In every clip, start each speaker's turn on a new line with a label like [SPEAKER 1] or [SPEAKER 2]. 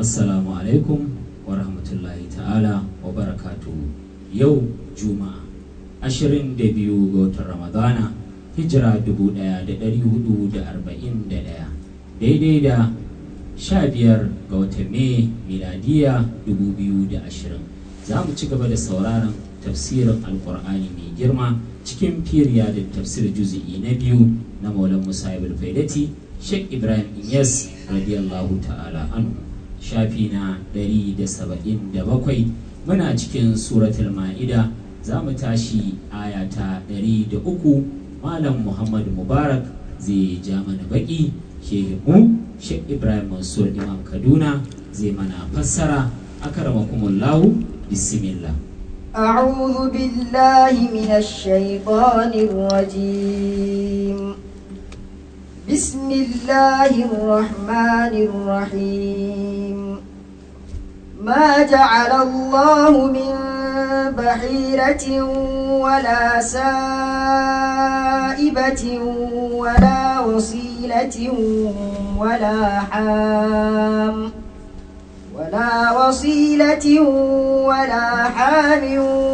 [SPEAKER 1] assalamu alaikum wa rahmatullahi ta'ala wa barakatuhu yau juma'a 22 ga watan ramadana hijira 1441 daidai da 15 ga watan mai miladiya 2020 za mu ci gaba da sauraron tafsirin alkur'ani mai girma cikin firiya da tafsir juzi'i na biyu na maulan musa ibn faidati sheikh ibrahim inyas radiyallahu ta'ala anhu shafi na 177 muna cikin suratul ma'ida za mu tashi aya ta 103 malam muhammad mubarak zai ja mana baki shehimu sheikh ibrahim mansur imam kaduna zai mana fassara akramakumullahu bismillah
[SPEAKER 2] أعوذ بالله من الشيطان الرجيم بسم الله الرحمن الرحيم ما جعل الله من بحيرة ولا سائبة ولا وصيلة ولا حام ولا وصيلة ولا حام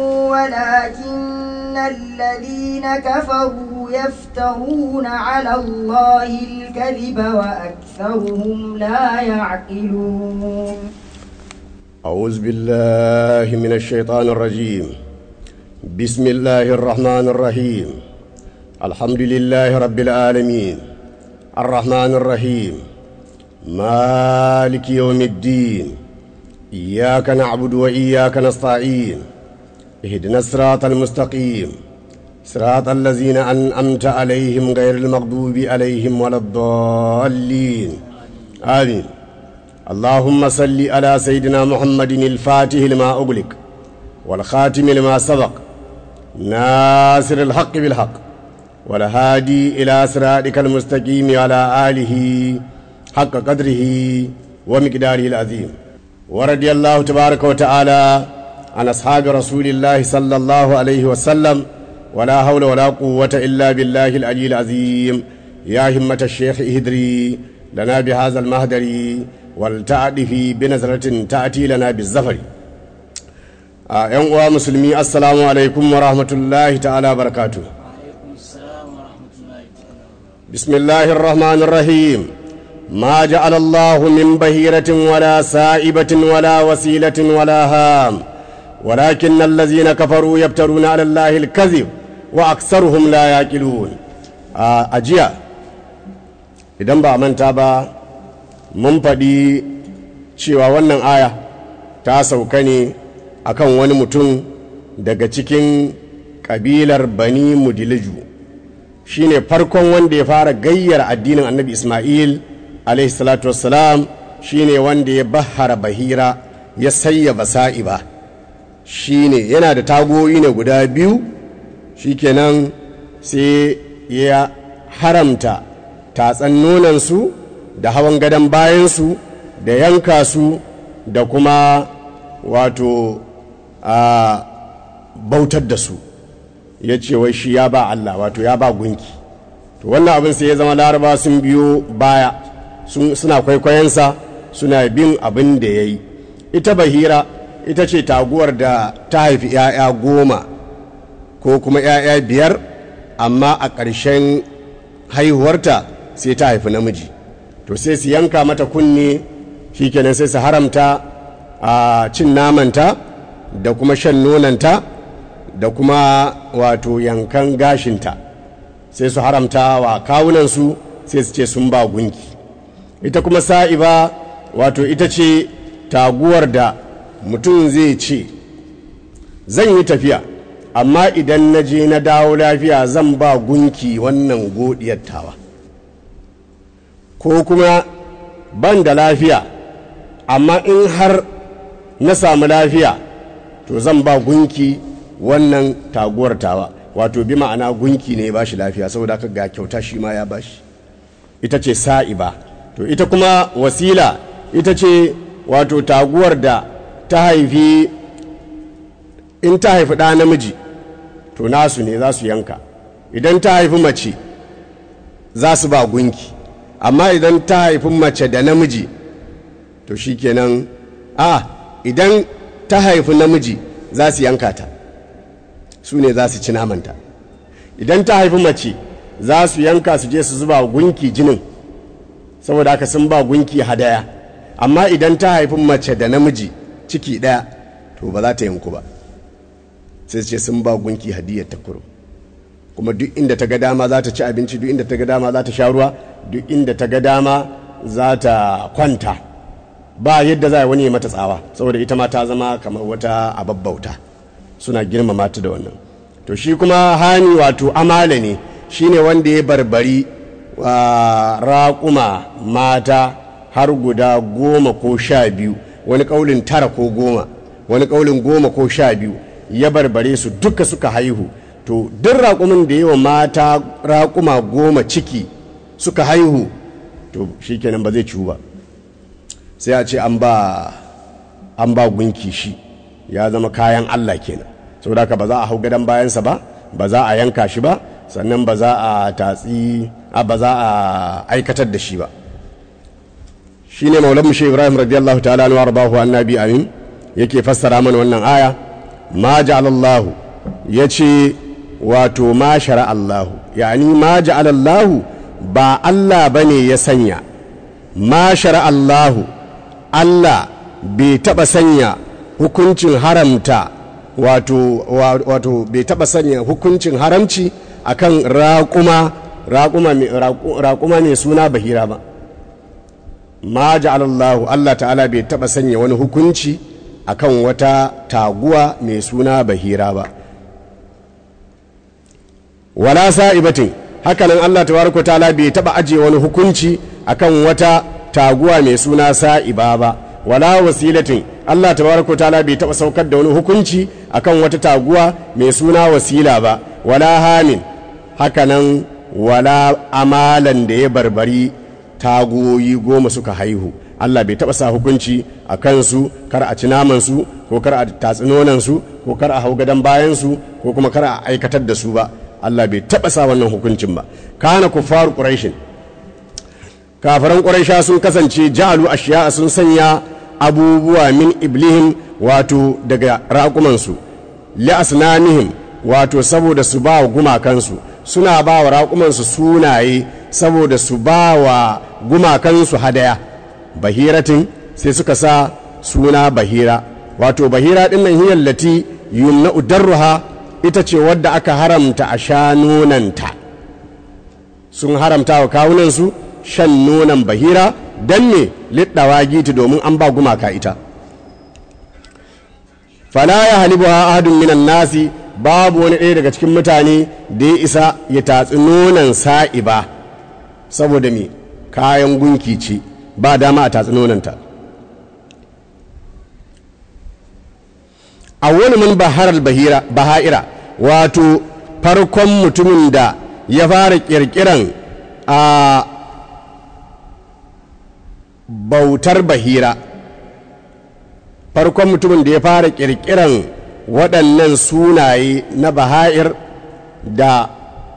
[SPEAKER 2] ولكن الذين كفروا يفترون على الله الكذب وأكثرهم لا يعقلون
[SPEAKER 3] أعوذ بالله من الشيطان الرجيم بسم الله الرحمن الرحيم الحمد لله رب العالمين الرحمن الرحيم مالك يوم الدين إياك نعبد وإياك نستعين اهدنا الصراط المستقيم صراط الذين أنأمت عليهم غير المغضوب عليهم ولا الضالين آمين اللهم صل على سيدنا محمد الفاتح لما أغلق والخاتم لما سبق ناصر الحق بالحق والهادي إلى صراطك المستقيم على آله حق قدره ومقداره العظيم ورضي الله تبارك وتعالى عن أصحاب رسول الله صلى الله عليه وسلم ولا حول ولا قوة إلا بالله العلي العظيم يا همة الشيخ اهدري لنا بهذا المهدر والتعدفي بنظرة تأتي لنا بالزفر ‘yan uwa musulmi assalamu alaikum wa rahmatullahi ta'ala barakatu bismillahir rahmanir rahim ما جعل الله من بهيرة ولا سائبة ولا وسيلة ولا هام ولكن الذين كفروا يبترون على الله الكذب وأكثرهم لا يأكلون أجيا idan ba manta ba mun faɗi cewa wannan aya ta sauka ne akan wani mutum daga cikin ƙabilar bani mudiliju shine farkon wanda ya fara gayyar addinin annabi ismail alaihi salatu wassalam shine wanda ya bahara bahira ya sayya basa'iba shine yana da tagoyi ne guda biyu shikenan sai ya haramta tatsan nonansu da hawan gadon bayansu da yanka su da kuma wato a bautar da su ya ce wai shi ya ba Allah wato ya ba gunki to wannan abin sai ya zama laraba sun biyo baya suna kwaikwayonsa suna bin abin da ya yi ita bahira ita ce taguwar da ta haifi 'ya'ya goma ko kuma 'ya'ya biyar amma a ƙarshen haihuwarta sai ta haifi namiji to sai su yanka mata kunne shikenan sai su haramta a cin namanta da kuma shan nonanta da kuma wato yankan gashinta sai su haramta wa kawunansu sai su ce sun ba gunki ita kuma sa'iba wato ita ce taguwar da mutum zai ce zan yi tafiya amma idan na je na dawo lafiya zan ba gunki wannan godiyar tawa ko kuma ban da lafiya amma in har na samu lafiya to zan ba gunki wannan taguwar tawa wato bi ma'ana gunki ne ya ba shi lafiya saboda haka ga kyauta shi ma ya ba shi ita ce sa'iba to ita kuma wasila ita ce wato taguwar da ta haifi in ta haifi ɗa namiji to nasu ne za su yanka idan ta haifi mace za su ba gunki amma idan ta haifi mace da namiji to shikenan a idan ta haifi namiji za su yanka ta su ne za su ci namanta idan ta haifi mace za su yanka su je su zuba gunki jinin saboda haka sun ba gunki hadaya amma idan ta haifi mace da namiji ciki ɗaya to ba za ta yanku ba sai ce sun ba gunki hadiyar ta kuro kuma duk inda ta ga dama za ta ci abinci duk inda ta ga dama za ta sha ruwa duk inda ta ga dama za ta kwanta ba yadda za a wani ya mata tsawa saboda ita ma ta zama kamar wata ababbauta suna girmama ta da wannan to shi kuma hani wato amala ne shine wanda ya barbari raƙuma mata har guda goma ko sha biyu wani ƙaulin tara ko goma wani ƙaulin goma ko sha biyu ya barbare su duka suka haihu to duk raƙumin da yawa mata raƙuma goma ciki suka haihu to shikenan ba zai ciwu ba sai a ce an ba an ba gunki shi ya zama kayan Allah kenan saboda haka ba za a hau gadon bayansa ba ba za a yanka shi ba sannan ba za a tatsi a ba za a aikatar da shi ba shine maulan mushe ibrahim radiyallahu ta'ala anhu warbahu annabi amin yake fassara mana wannan aya ma ja'alallahu yace wato ma shara Allahu yani ma ja'alallahu ba Allah bane ya sanya ma shara Allahu Allah bai taba sanya hukuncin haramta wato wato bai taba sanya hukuncin haramci akan raƙuma raƙuma mai suna bahira ba ma ja'alallahu Allah ta'ala bai taba sanya wani hukunci akan wata taguwa mai suna bahira ba wala sa'ibatin hakanan Allah tabaraka ta'ala bai taba aje wani hukunci akan wata taguwa mai suna sa'iba ba wala wasilatin Allah tabaraka ta'ala bai taba saukar da wani hukunci akan wata taguwa mai suna wasila ba wala hamin hakanan wala amalan da ya barbari tagoyi goma suka haihu Allah bai taɓa sa hukunci a kansu kar a ci namansu ko kar a tatsi nonansu ko kar a hau gadon bayansu ko kuma kar a aikatar da su ba Allah bai taɓa sa wannan hukuncin ba kana kuffaru quraishin kafiran quraisha sun kasance ja'alu ashiya sun sanya abubuwa min iblihim wato daga raƙumansu li asnanihim wato saboda su ba wa gumakansu suna ba wa raƙumansu sunaye saboda su ba wa gumakansu hadaya bahiratin sai suka sa suna bahira wato bahira ɗin nan hiyar lati yumna udarruha ita ce wadda aka haramta a sha nonanta sun haramta wa kawunansu shan nonon bahira don ne liɗawa giti domin an ba gumaka ita fala ya halibuwa ahadun minan nasi babu wani ɗaya daga cikin mutane da ya isa ya tatsi nonon sa'iba saboda me kayan gunki ce ba dama a tatsi nononta a wani mun baharar baha'ira wato farkon mutumin da ya fara ƙirƙiran a bautar bahira farkon mutumin da ya fara ƙirƙiran waɗannan sunaye na baha'ir da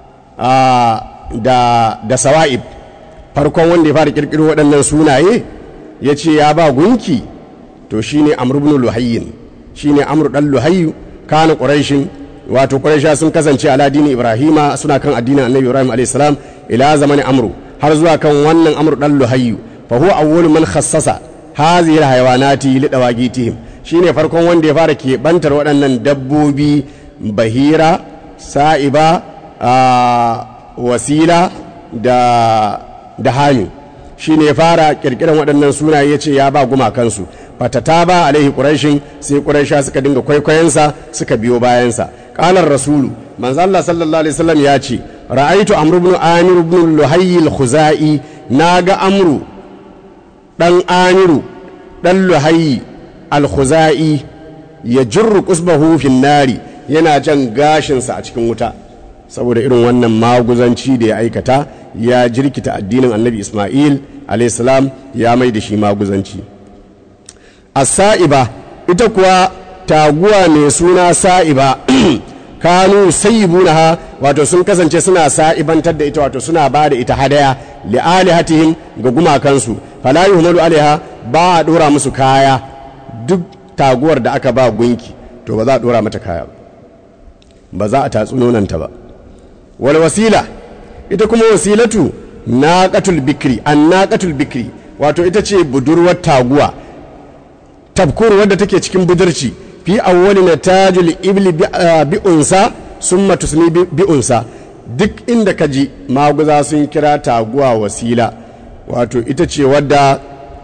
[SPEAKER 3] da da sawa'ib farkon wanda ya fara ƙirƙiro waɗannan sunaye ya ce ya ba gunki to shine amr ibn luhayyin shine amr dan luhayyu kana quraishin wato quraisha sun kasance ala dini ibrahima suna kan addinin annabi ibrahim alayhi salam ila zamani amru har zuwa kan wannan amr dan luhayyu fa huwa awwalu man khassasa hadhihi alhayawanati lidawagitihim shine farkon wanda ya fara keɓantar waɗannan dabbobi bahira sa'iba wasila da da hami shine ya fara kirkiran waɗannan sunaye ya ce ya ba gumakansu fatata ba alaihi ƙurashin sai ƙurasha suka dinga kwaikwayonsa suka biyo bayansa ƙalar rasulu manzo Allah sallallahu alaihi wasallam ya ce ra'aitu amru ibn amir ibn luhayy al-khuzai naga amru dan amiru dan luhayy al-khuzai ya jirru qusbahu fin nari yana jan gashinsa a cikin wuta saboda irin wannan maguzanci da ya aikata ya jirkita addinin annabi ismail alaihissalam ya mai da shi maguzanci a sa'iba ita kuwa taguwa mai suna sa'iba kanu sayyibunaha wato sun kasance suna sa'ibantar da ita wato suna ba da ita hadaya li'alihatihim ga gumakansu fala yuhmalu alaiha ba a dora musu kaya duk taguwar da aka ba gunki to ba za a dora mata kaya ba ba za a tatsu nonanta ba wal wasila ita kuma wasilatu naqatul bikri an naqatul bikri wato ita ce budurwar taguwa tabkur wadda take cikin budurci fi awwali natajul ibli bi unsa summa tusni bi unsa duk inda ka ji maguza sun kira taguwa wasila wato ita ce wadda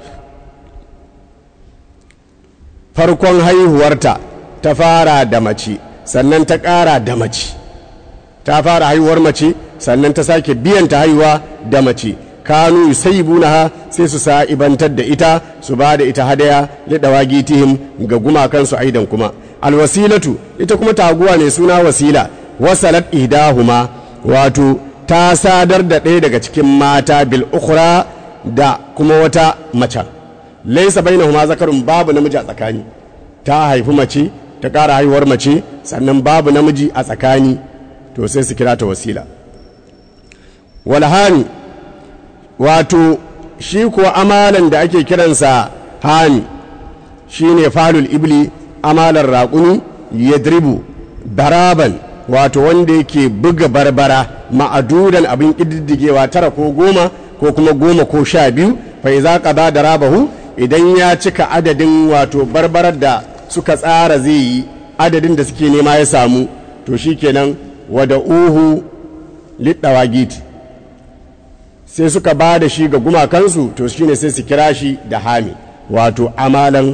[SPEAKER 3] farkon haihuwarta ta fara da mace sannan ta ƙara da mace ta fara haihuwar mace sannan ta sake biyan ta haihuwa da mace kanu ha sai su sa'ibantar da ita su ba da ita hadaya lidawa gitihim ga gumakansu aidan kuma alwasilatu ita kuma taguwa ne suna wasila wasalat ihdahuma wato ta sadar da ɗaya daga cikin mata bil ukhra da kuma wata mace laisa bainahuma zakarun babu namiji a tsakani ta haifi mace ta ƙara haihuwar mace sannan babu namiji a tsakani to sai su kira ta wasila walhani wato shi kuwa amalan da ake kiransa hani shi ne falul ibli amalar raƙuni yadribu baraban wato wanda yake buga barbara ma'adudan abin ƙididdigewa tara ko goma ko kuma goma ko sha biyu fa iza qada da rabahu idan ya cika adadin wato barbarar da suka tsara zai yi adadin da suke nema ya samu to shikenan wada uhu liddawagiti sai suka ba da shi ga gumakansu to shine sai su kira shi da hami wato amalan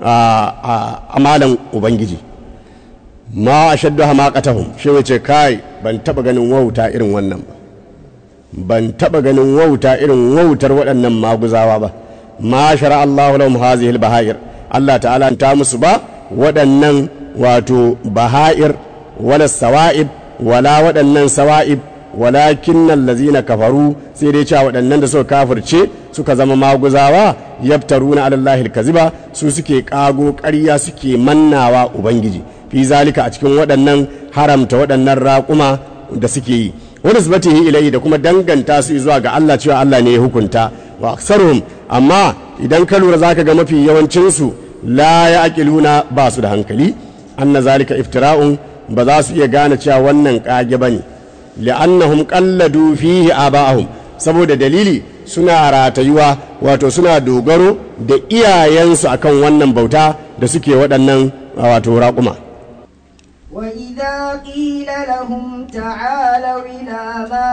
[SPEAKER 3] amalan ubangiji ma a shaddu hamakatahum shi wace kai ban taba ganin wauta irin wannan ba ban taba ganin wauta irin wautar waɗannan maguzawa ba ma shara Allahu lahum hazihi al-bahair Allah ta'ala ta musu ba waɗannan wato bahair wala sawa'ib wala waɗannan sawa'ib walakin allazina kafaru sai dai cewa waɗannan da suka kafirce suka zama maguzawa yaftaruna ala Allahi al-kaziba su suke kago ƙarya suke mannawa ubangiji fi zalika a cikin waɗannan haramta waɗannan raƙuma da suke yi wani zubatihi ilai da kuma danganta su zuwa ga Allah cewa Allah ne ya hukunta wa aksaruhum amma idan ka lura zaka ga mafi yawancin su la yaqiluna ba su da hankali anna zalika iftira'un ba za su iya gane cewa wannan kage bane li'annahum qalladu fihi aba'ahum saboda dalili suna ratayuwa wato suna dogaro da iyayensu akan wannan bauta da suke waɗannan wato raƙuma
[SPEAKER 2] وإذا قيل لهم تعالوا إلى ما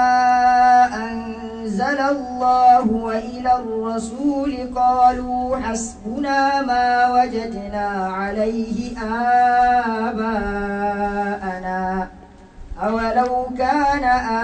[SPEAKER 2] أنزل الله وإلى الرسول قالوا حسبنا ما وجدنا عليه آباءنا أولو كان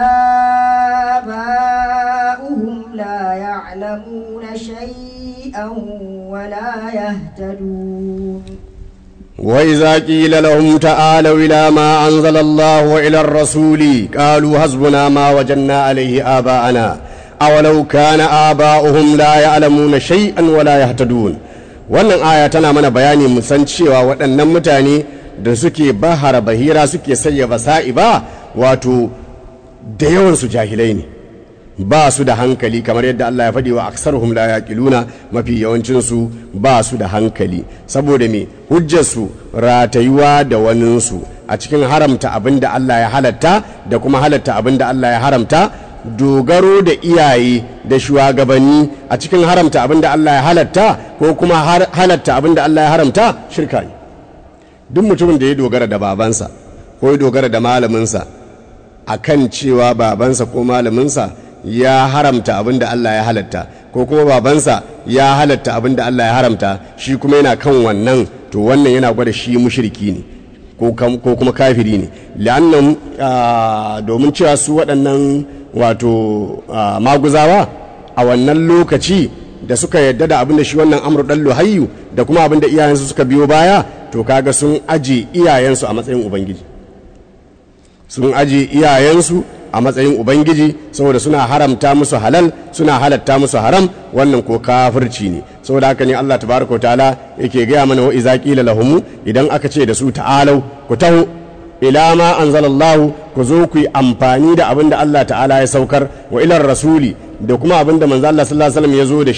[SPEAKER 2] آباؤهم لا يعلمون شيئا ولا يهتدون
[SPEAKER 3] وإذا قيل لهم تعالوا إلى ما أنزل الله وإلى الرسول قالوا حسبنا ما وجدنا عليه آباءنا أولو كان آباؤهم لا يعلمون شيئا ولا يهتدون wannan aya tana mana bayani mu san cewa waɗannan mutane da suke bahara bahira suke sayya basa'i ba wato da yawansu jahilai ne ba su da hankali kamar yadda Allah ya faɗi wa aksaruhum la yaqiluna mafi yawancinsu ba su da hankali saboda me hujjarsu ratayuwa da waninsu a cikin haramta abin da Allah ya halatta da kuma halatta abin da Allah ya haramta dogaro da iyaye da shugabanni a cikin haramta abin da Allah ya halatta ko kuma halatta abin da Allah ya haramta shirka ne duk mutumin da ya dogara da babansa ko ya dogara da malaminsa akan cewa babansa ko malaminsa ya haramta abin da Allah ya halatta ko kuma babansa ya halatta abin da Allah ya haramta shi kuma yana kan wannan to wannan yana gwada shi mushriki ne ko kuma kafiri ne la'annan domin cewa su waɗannan wato maguzawa a wannan lokaci da suka yadda da abin da shi wannan amur ɗan luhayyu da kuma abin da iyayensu suka biyo baya to kaga sun aje iyayensu a matsayin ubangiji sun aje iyayensu a matsayin ubangiji saboda suna haramta musu halal suna halatta musu haram wannan ko kafirci ne saboda haka ne Allah tabaraka ta'ala yake gaya mana wa iza qila lahum idan aka ce da su ta'alau ku taho ila ma anzalallahu ku zo ku yi amfani da abin da Allah ta'ala ya saukar wa ilar rasuli da kuma abin da manzo Allah sallallahu alaihi wasallam ya zo da shi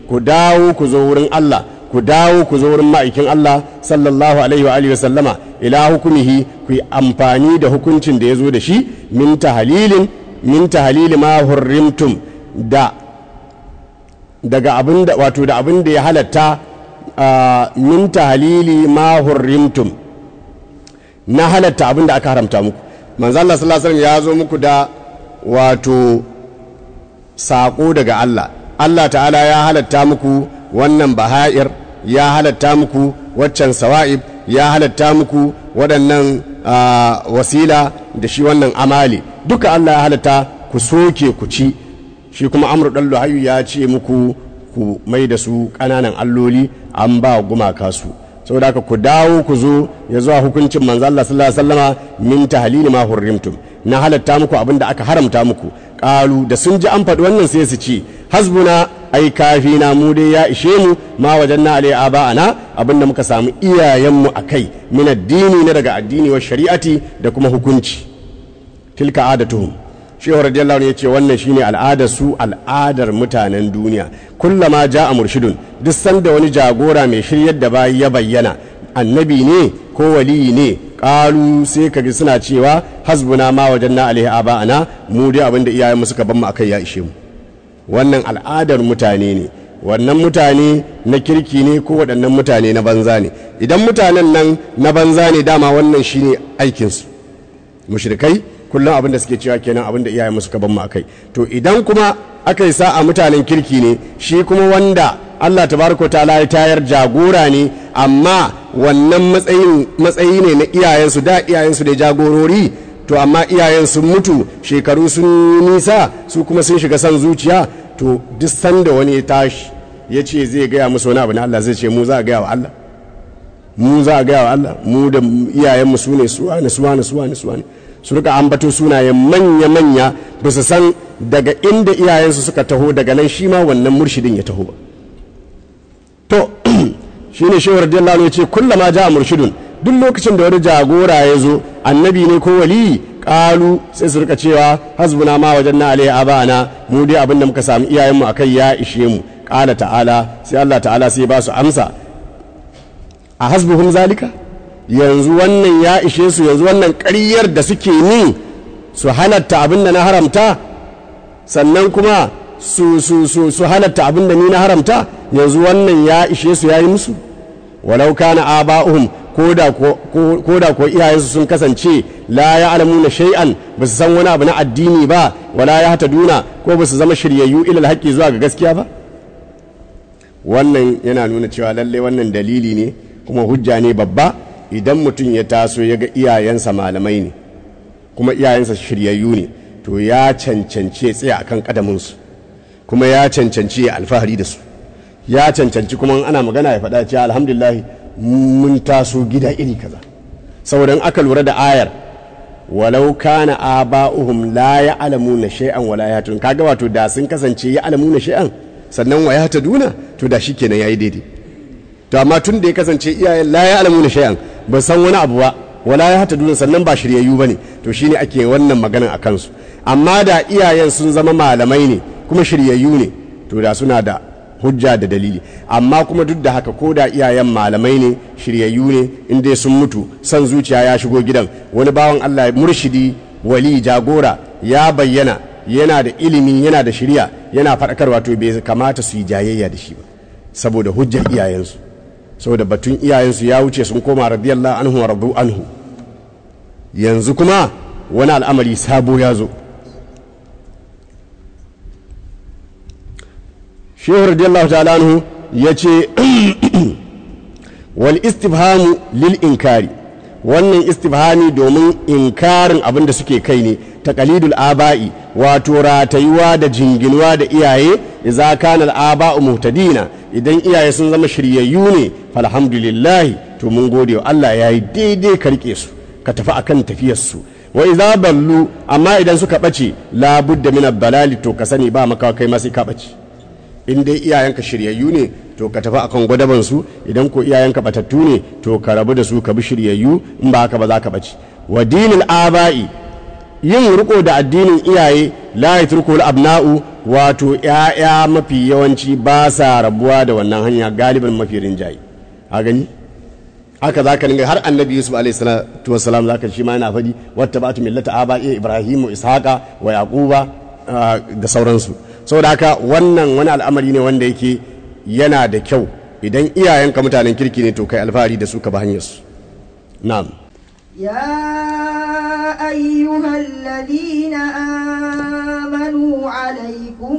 [SPEAKER 3] ku dawo ku zo wurin Allah ku dawo ku zo wurin ma'aikin Allah sallallahu alaihi wa alihi wa sallama ila hukumihi ku yi amfani da hukuncin da ya zo da shi min tahalilin min tahalili ma hurrimtum da daga abin da wato da abin da ya halatta min tahalili ma hurrimtum na halatta abin da aka haramta muku manzo Allah sallallahu alaihi wasallam ya zo muku da wato sako daga Allah Allah ta'ala ya halatta muku wannan baha'ir ya halatta muku waccan sawa'ib ya halatta muku waɗannan wasila da shi wannan amali duka Allah ya halatta ku soke ku ci shi kuma amru dan luhayu ya ce muku ku mai da su ƙananan alloli an ba gumaka su saboda haka ku dawo ku zo ya zuwa hukuncin manzo Allah sallallahu alaihi wasallama min tahlili ma hurrimtum na halatta muku abin da aka haramta muku qalu da sun ji an faɗi wannan sai su ce hasbuna ai kafina mu dai ya ishe mu ma wajanna alai aba'ana abin da muka samu iyayenmu akai min addini na daga addini wa shari'ati da kuma hukunci tilka adatuhum shehu radiyallahu anhu yace wannan shine al'adar su al'adar mutanen duniya kullama ja'a murshidun duk sanda wani jagora mai shiryar da bayi ya bayyana annabi ne ko waliyi ne qalu sai kaji suna cewa hasbuna ma wajanna alaihi aba'ana mu dai abinda iyayen mu suka ban mu akai ya ishe mu wannan al'adar mutane ne wannan mutane na kirki ne ko waɗannan mutane na banza ne idan mutanen nan na banza ne dama wannan shine aikinsu mushrikai kullum abin da suke cewa kenan abin da iyayen musu ban mu akai to idan kuma aka yi sa'a mutanen kirki ne shi kuma wanda Allah tabaraka ta'ala ya tayar jagora ne amma wannan matsayin matsayi ne na iyayensu da iyayensu da jagorori to amma iyayen sun mutu shekaru sun nisa su kuma sun shiga son zuciya to duk sanda wani ya tashi ya ce zai gaya musu wani abu na Allah zai ce mu za a gaya wa Allah mu za a gaya wa Allah mu da iyayenmu su ne suwa ne suwa ne suwa ne suwa ne su rika ambato sunayen manya-manya ba su san daga inda iyayensu suka taho daga nan shi ma wannan murshidin ya taho ba to shi ne shewar radiyallahu ya ce kullama ja murshidun duk lokacin da wani jagora ya zo annabi ne ko wali kalu sai su rika cewa hasbuna ma wajen na alai abana mu dai abin da muka samu iyayenmu akai ya ishe mu kala ta'ala sai Allah ta'ala sai ba su amsa a hasbuhum zalika yanzu wannan ya ishe su yanzu wannan ƙaryar da suke ni su halatta abin da na haramta sannan kuma su su su su halatta abin da ni na haramta yanzu wannan ya ishe su yayi musu walau kana aba'uhum koda ko koda ko iyayensu sun kasance la ya'lamuna shay'an ba su san wani abu na addini ba wala ya duna ko ba su zama shiryayyu ilal haqqi zuwa ga gaskiya ba wannan yana nuna cewa lalle wannan dalili ne kuma hujja ne babba idan mutum ya taso ya ga iyayensa malamai ne kuma iyayensa shiryayyu ne to ya cancanci ya tsaya akan kadaminsu kuma ya cancanci ya alfahari da su ya cancanci kuma ana magana ya faɗa cewa alhamdulillah mun taso gida iri kaza saboda aka lura da ayar walau kana aba'uhum la ya'lamuna shay'an wala yahtadun kaga wato da sun kasance ya'lamuna shay'an sannan wa yahtaduna to da shikenan yayi daidai to amma tun da ya kasance iyayen la ya'lamuna shay'an ba san wani abu ba wala yahtaduna sannan ba shiryayyu bane to shine ake wannan maganan a kansu amma da iyayen sun zama malamai ne kuma shiryayyu ne to da suna da hujja da dalili amma kuma duk da haka ko da iyayen malamai ne shiryayyu ne in dai sun mutu son zuciya ya shigo gidan wani bawan Allah murshidi wali jagora ya bayyana yana da ilimi yana da shirya yana faɗakarwa to bai kamata su yi jayayya da shi ba saboda hujjar iyayensu saboda batun iyayensu ya wuce sun koma radiyallahu anhu wa radu anhu yanzu kuma wani al'amari sabo ya zo shehu radiyallahu ta'ala anhu ya ce wal istifhamu lil inkari wannan istifhami domin inkarin abin da suke kai ne taqalidul aba'i wato ratayuwa da jinginuwa da iyaye idza kana al aba'u muhtadina idan iyaye sun zama shiryayyu ne falhamdulillah to mun gode wa Allah yayi daidai ka rike su ka tafi akan tafiyar su wa idza ballu amma idan suka bace la budda min balali to ka sani ba maka kai ma sai ka bace in dai iyayenka shiryayyu ne to ka tafi akan gwadaban su idan ko iyayenka batattu ne to ka rabu da su ka bi shiryayyu in ba haka ba za ka bace wa dinil aba'i yin riko da addinin iyaye la yatrukul abna'u wato ‘ya'ya mafi yawanci ba sa rabuwa da wannan hanya galibin mafi rinjaye a gani haka za ka har annabi yusuf alaihi salatu wasalam za ka shi ma yana faɗi wata ba millata aba iya ibrahimu ishaqa wa yaquba da sauransu saboda haka wannan wani al'amari ne wanda yake yana da kyau idan iyayenka mutanen kirki ne to kai alfahari da su ka ba hanyar su na'am
[SPEAKER 2] يا أيها الذين آمنوا عليكم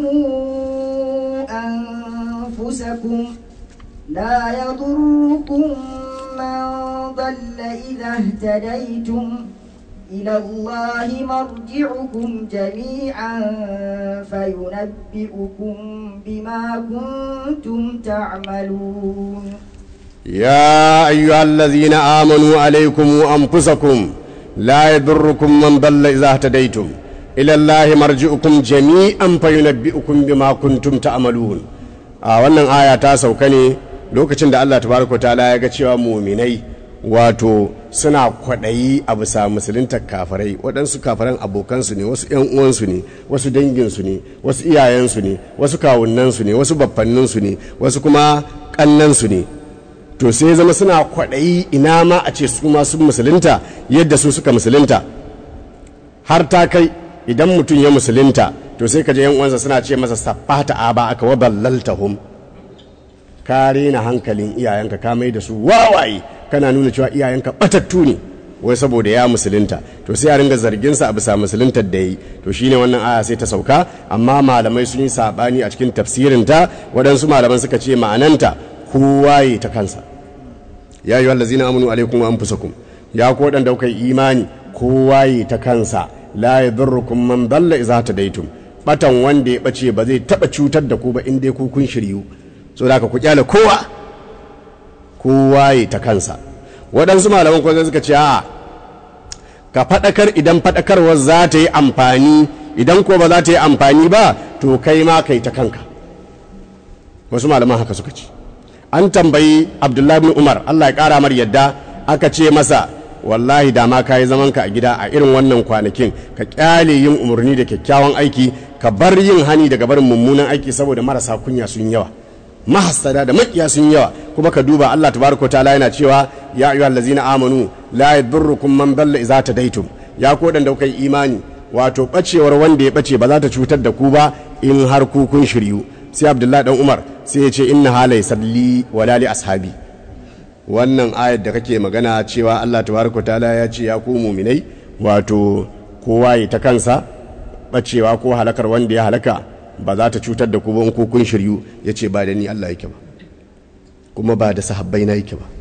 [SPEAKER 2] أنفسكم لا يضركم من ضل إذا اهتديتم إلى الله مرجعكم جميعا فينبئكم بما كنتم تعملون
[SPEAKER 3] يا أيها الذين آمنوا عليكم أنفسكم لا يضركم من ضل إذا اهتديتم إلى الله مرجعكم جميعا فينبئكم بما كنتم تعملون a wannan aya ta sauka ne lokacin da Allah tabaraka ta'ala ya ga cewa muminai wato suna kwaɗayi a bisa musulunta kafarai waɗansu kafaran abokansu ne wasu ‘yan uwansu ne wasu danginsu ne wasu iyayensu ne wasu kawunansu ne wasu baffanninsu ne wasu kuma ƙannansu ne to sai zama suna kwaɗayi ina ma a ce su ma sun musulunta yadda su suka musulunta har ta kai idan mutum ya musulunta to sai ka je uwansa suna ce masa saffata aba aka wa ballaltahum ka rena hankalin iyayenka ka mai da su wawaye kana nuna cewa iyayenka batattu ne wai saboda ya musulunta to sai a ringa zarginsa a bisa musuluntar da yi to shine wannan aya sai ta sauka amma malamai sun yi sabani a cikin tafsirinta waɗansu malaman suka ce ma'ananta kowa yi ta kansa ya yi wallazina amanu alaikum wa anfusakum ya ku waɗanda kuka yi imani kowa yi ta kansa la yadurrukum man dalla idza tadaitum batan wanda ya bace ba zai taba cutar da ku ba in dai ku kun shiryu so da ku kyale kowa kowa yi ta kansa waɗansu malaman kwanza suka ce a ka faɗakar idan faɗakarwar za ta yi amfani idan ko ba za ta yi amfani ba to kai ma kai ta kanka wasu malaman haka suka ce an tambayi abdullahi bin umar allah ya kara mar yadda aka ce masa wallahi da ma ka yi zamanka a gida a irin wannan kwanakin ka kyale yin umarni da kyakkyawan aiki ka bar yin hani daga barin mummunan aiki saboda marasa kunya sun yawa mahasada da makiya sun yawa kuma ka duba allah tabaraka ta'ala yana cewa ya ayyuhal ladzina amanu la yadurrukum man dalla idza tadaitum ya ko dan da kai imani wato bacewar wanda ya bace ba za ta cutar da ku ba in har ku kun shiryu sai abdullahi dan umar sai ya ce inna halai salli wala li ashabi wannan ayar da kake magana cewa Allah tabaraka taala ya ce ya ku muminai wato kowa ya ta kansa bacewa ko halakar wanda ya halaka ba za ta cutar da ku ba ko kun shiryu ya ce ba da ni Allah yake ba kuma ba da sahabbai na yake ba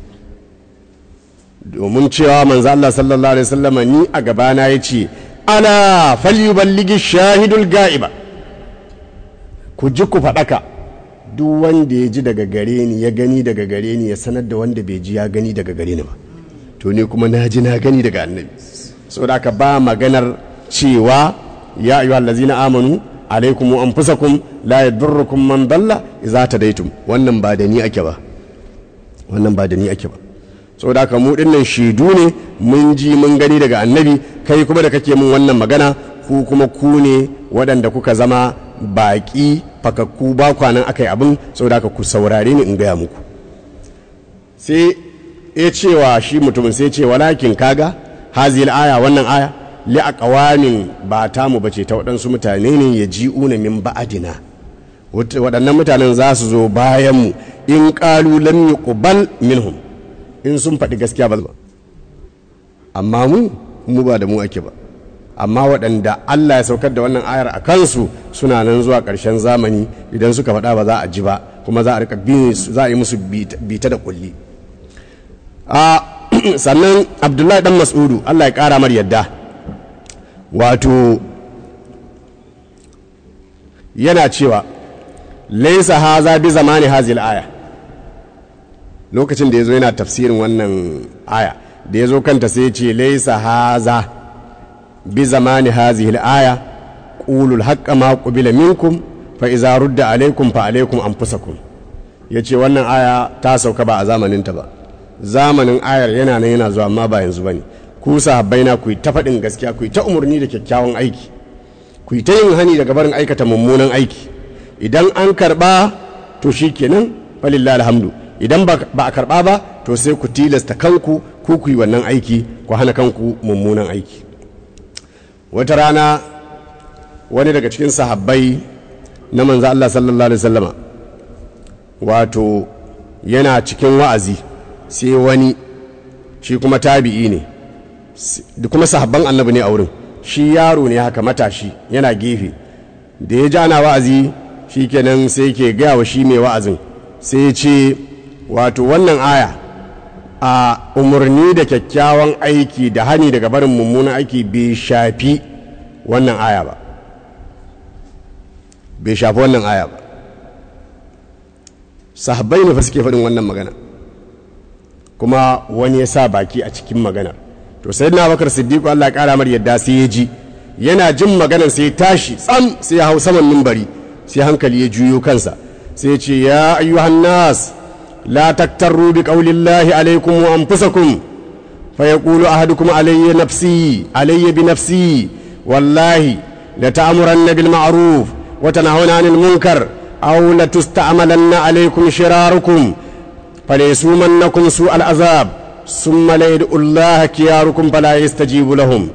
[SPEAKER 3] domin cewa manzo Allah sallallahu alaihi wasallam ni a gabana ya ce ala falyuballigi shahidul ga'iba ku ji ku faɗaka duk wanda ya ji daga gare ni ya gani daga gare ni ya sanar da wanda bai ji ya gani daga gare ni ba to ni kuma na ji na gani daga annabi saboda aka ba maganar cewa ya ayyuhal ladzina amanu alaikum wa anfusakum la yadurrukum man dalla idza tadaitum wannan ba da ni ake ba wannan ba da ni ake ba saboda haka mu dinnan shaidu ne mun ji mun gani daga annabi kai kuma da kake mun wannan magana ku kuma ku ne waɗanda kuka zama baƙi fakakku ba kwanan aka yi abin saboda haka ku saurare ni in gaya muku sai ya cewa shi mutumin sai ce walakin kaga hazil aya wannan aya li aqwamin ba ta mu bace ta waɗansu mutane ne ya ji'una min ba'adina waɗannan mutanen za su zo bayan mu in qalu lam yuqbal minhum in sun faɗi gaskiya ba amma mu mu ba da mu ake ba amma waɗanda Allah ya saukar da wannan ayar a kansu suna nan zuwa ƙarshen zamani idan suka faɗa ba za a ji ba kuma za a rika za a yi musu bita da kulli a sannan abdullahi dan mas'udu Allah ya ƙara mar yadda wato yana cewa laisa haza bi zamani hazil aya lokacin da ya zo yana tafsirin wannan aya da ya zo kanta sai ce laisa haza bi zamani hazihi al-aya qulul haqqa ma qubila minkum fa idza rudda alaykum fa alaykum anfusakum yace wannan aya ta sauka ba a zamanin ta ba zamanin ayar yana nan yana zuwa amma ba yanzu bane ku sahabbai na ku yi ta faɗin gaskiya ku yi ta umarni da kyakkyawan aiki ku yi ta yin hani daga barin aikata mummunan aiki idan an karɓa to shi kenan falillah alhamdu idan ba a karɓa ba to sai ku tilasta kanku ku ku yi wannan aiki ku hana kanku mummunan aiki wata rana wani daga cikin sahabbai na manzo Allah sallallahu alaihi wasallama wato yana cikin wa'azi sai wani shi kuma tabi'i ne da kuma sahabban annabi ne a wurin shi yaro ne haka matashi yana gefe da ya ji ana wa'azi shi kenan sai ke gaya wa shi mai wa'azin sai ya ce wato wannan aya a umarni da kyakkyawan aiki da hani daga barin mummunan aiki bai shafi wannan aya ba bai shafi wannan aya ba sahabbai ne fa suke faɗin wannan magana kuma wani ya sa baki a cikin maganar to sai na bakar siddiqu Allah ƙara mar yadda sai ya ji yana jin maganar sai ya tashi tsam sai ya hau saman mimbari sai hankali ya juyo kansa sai ya ce ya ayyuhan nas la taktarru bi qaulillahi alaikum wa anfusakum fa yaqulu ahadukum alayya nafsi alayya bi nafsi wallahi la ta'muranna bil ma'ruf wa tanahuna 'anil munkar aw la tusta'malanna alaykum shirarukum falaysumannakum su'al azab summa la yad'u Allah kiyarukum fala yastajibu lahum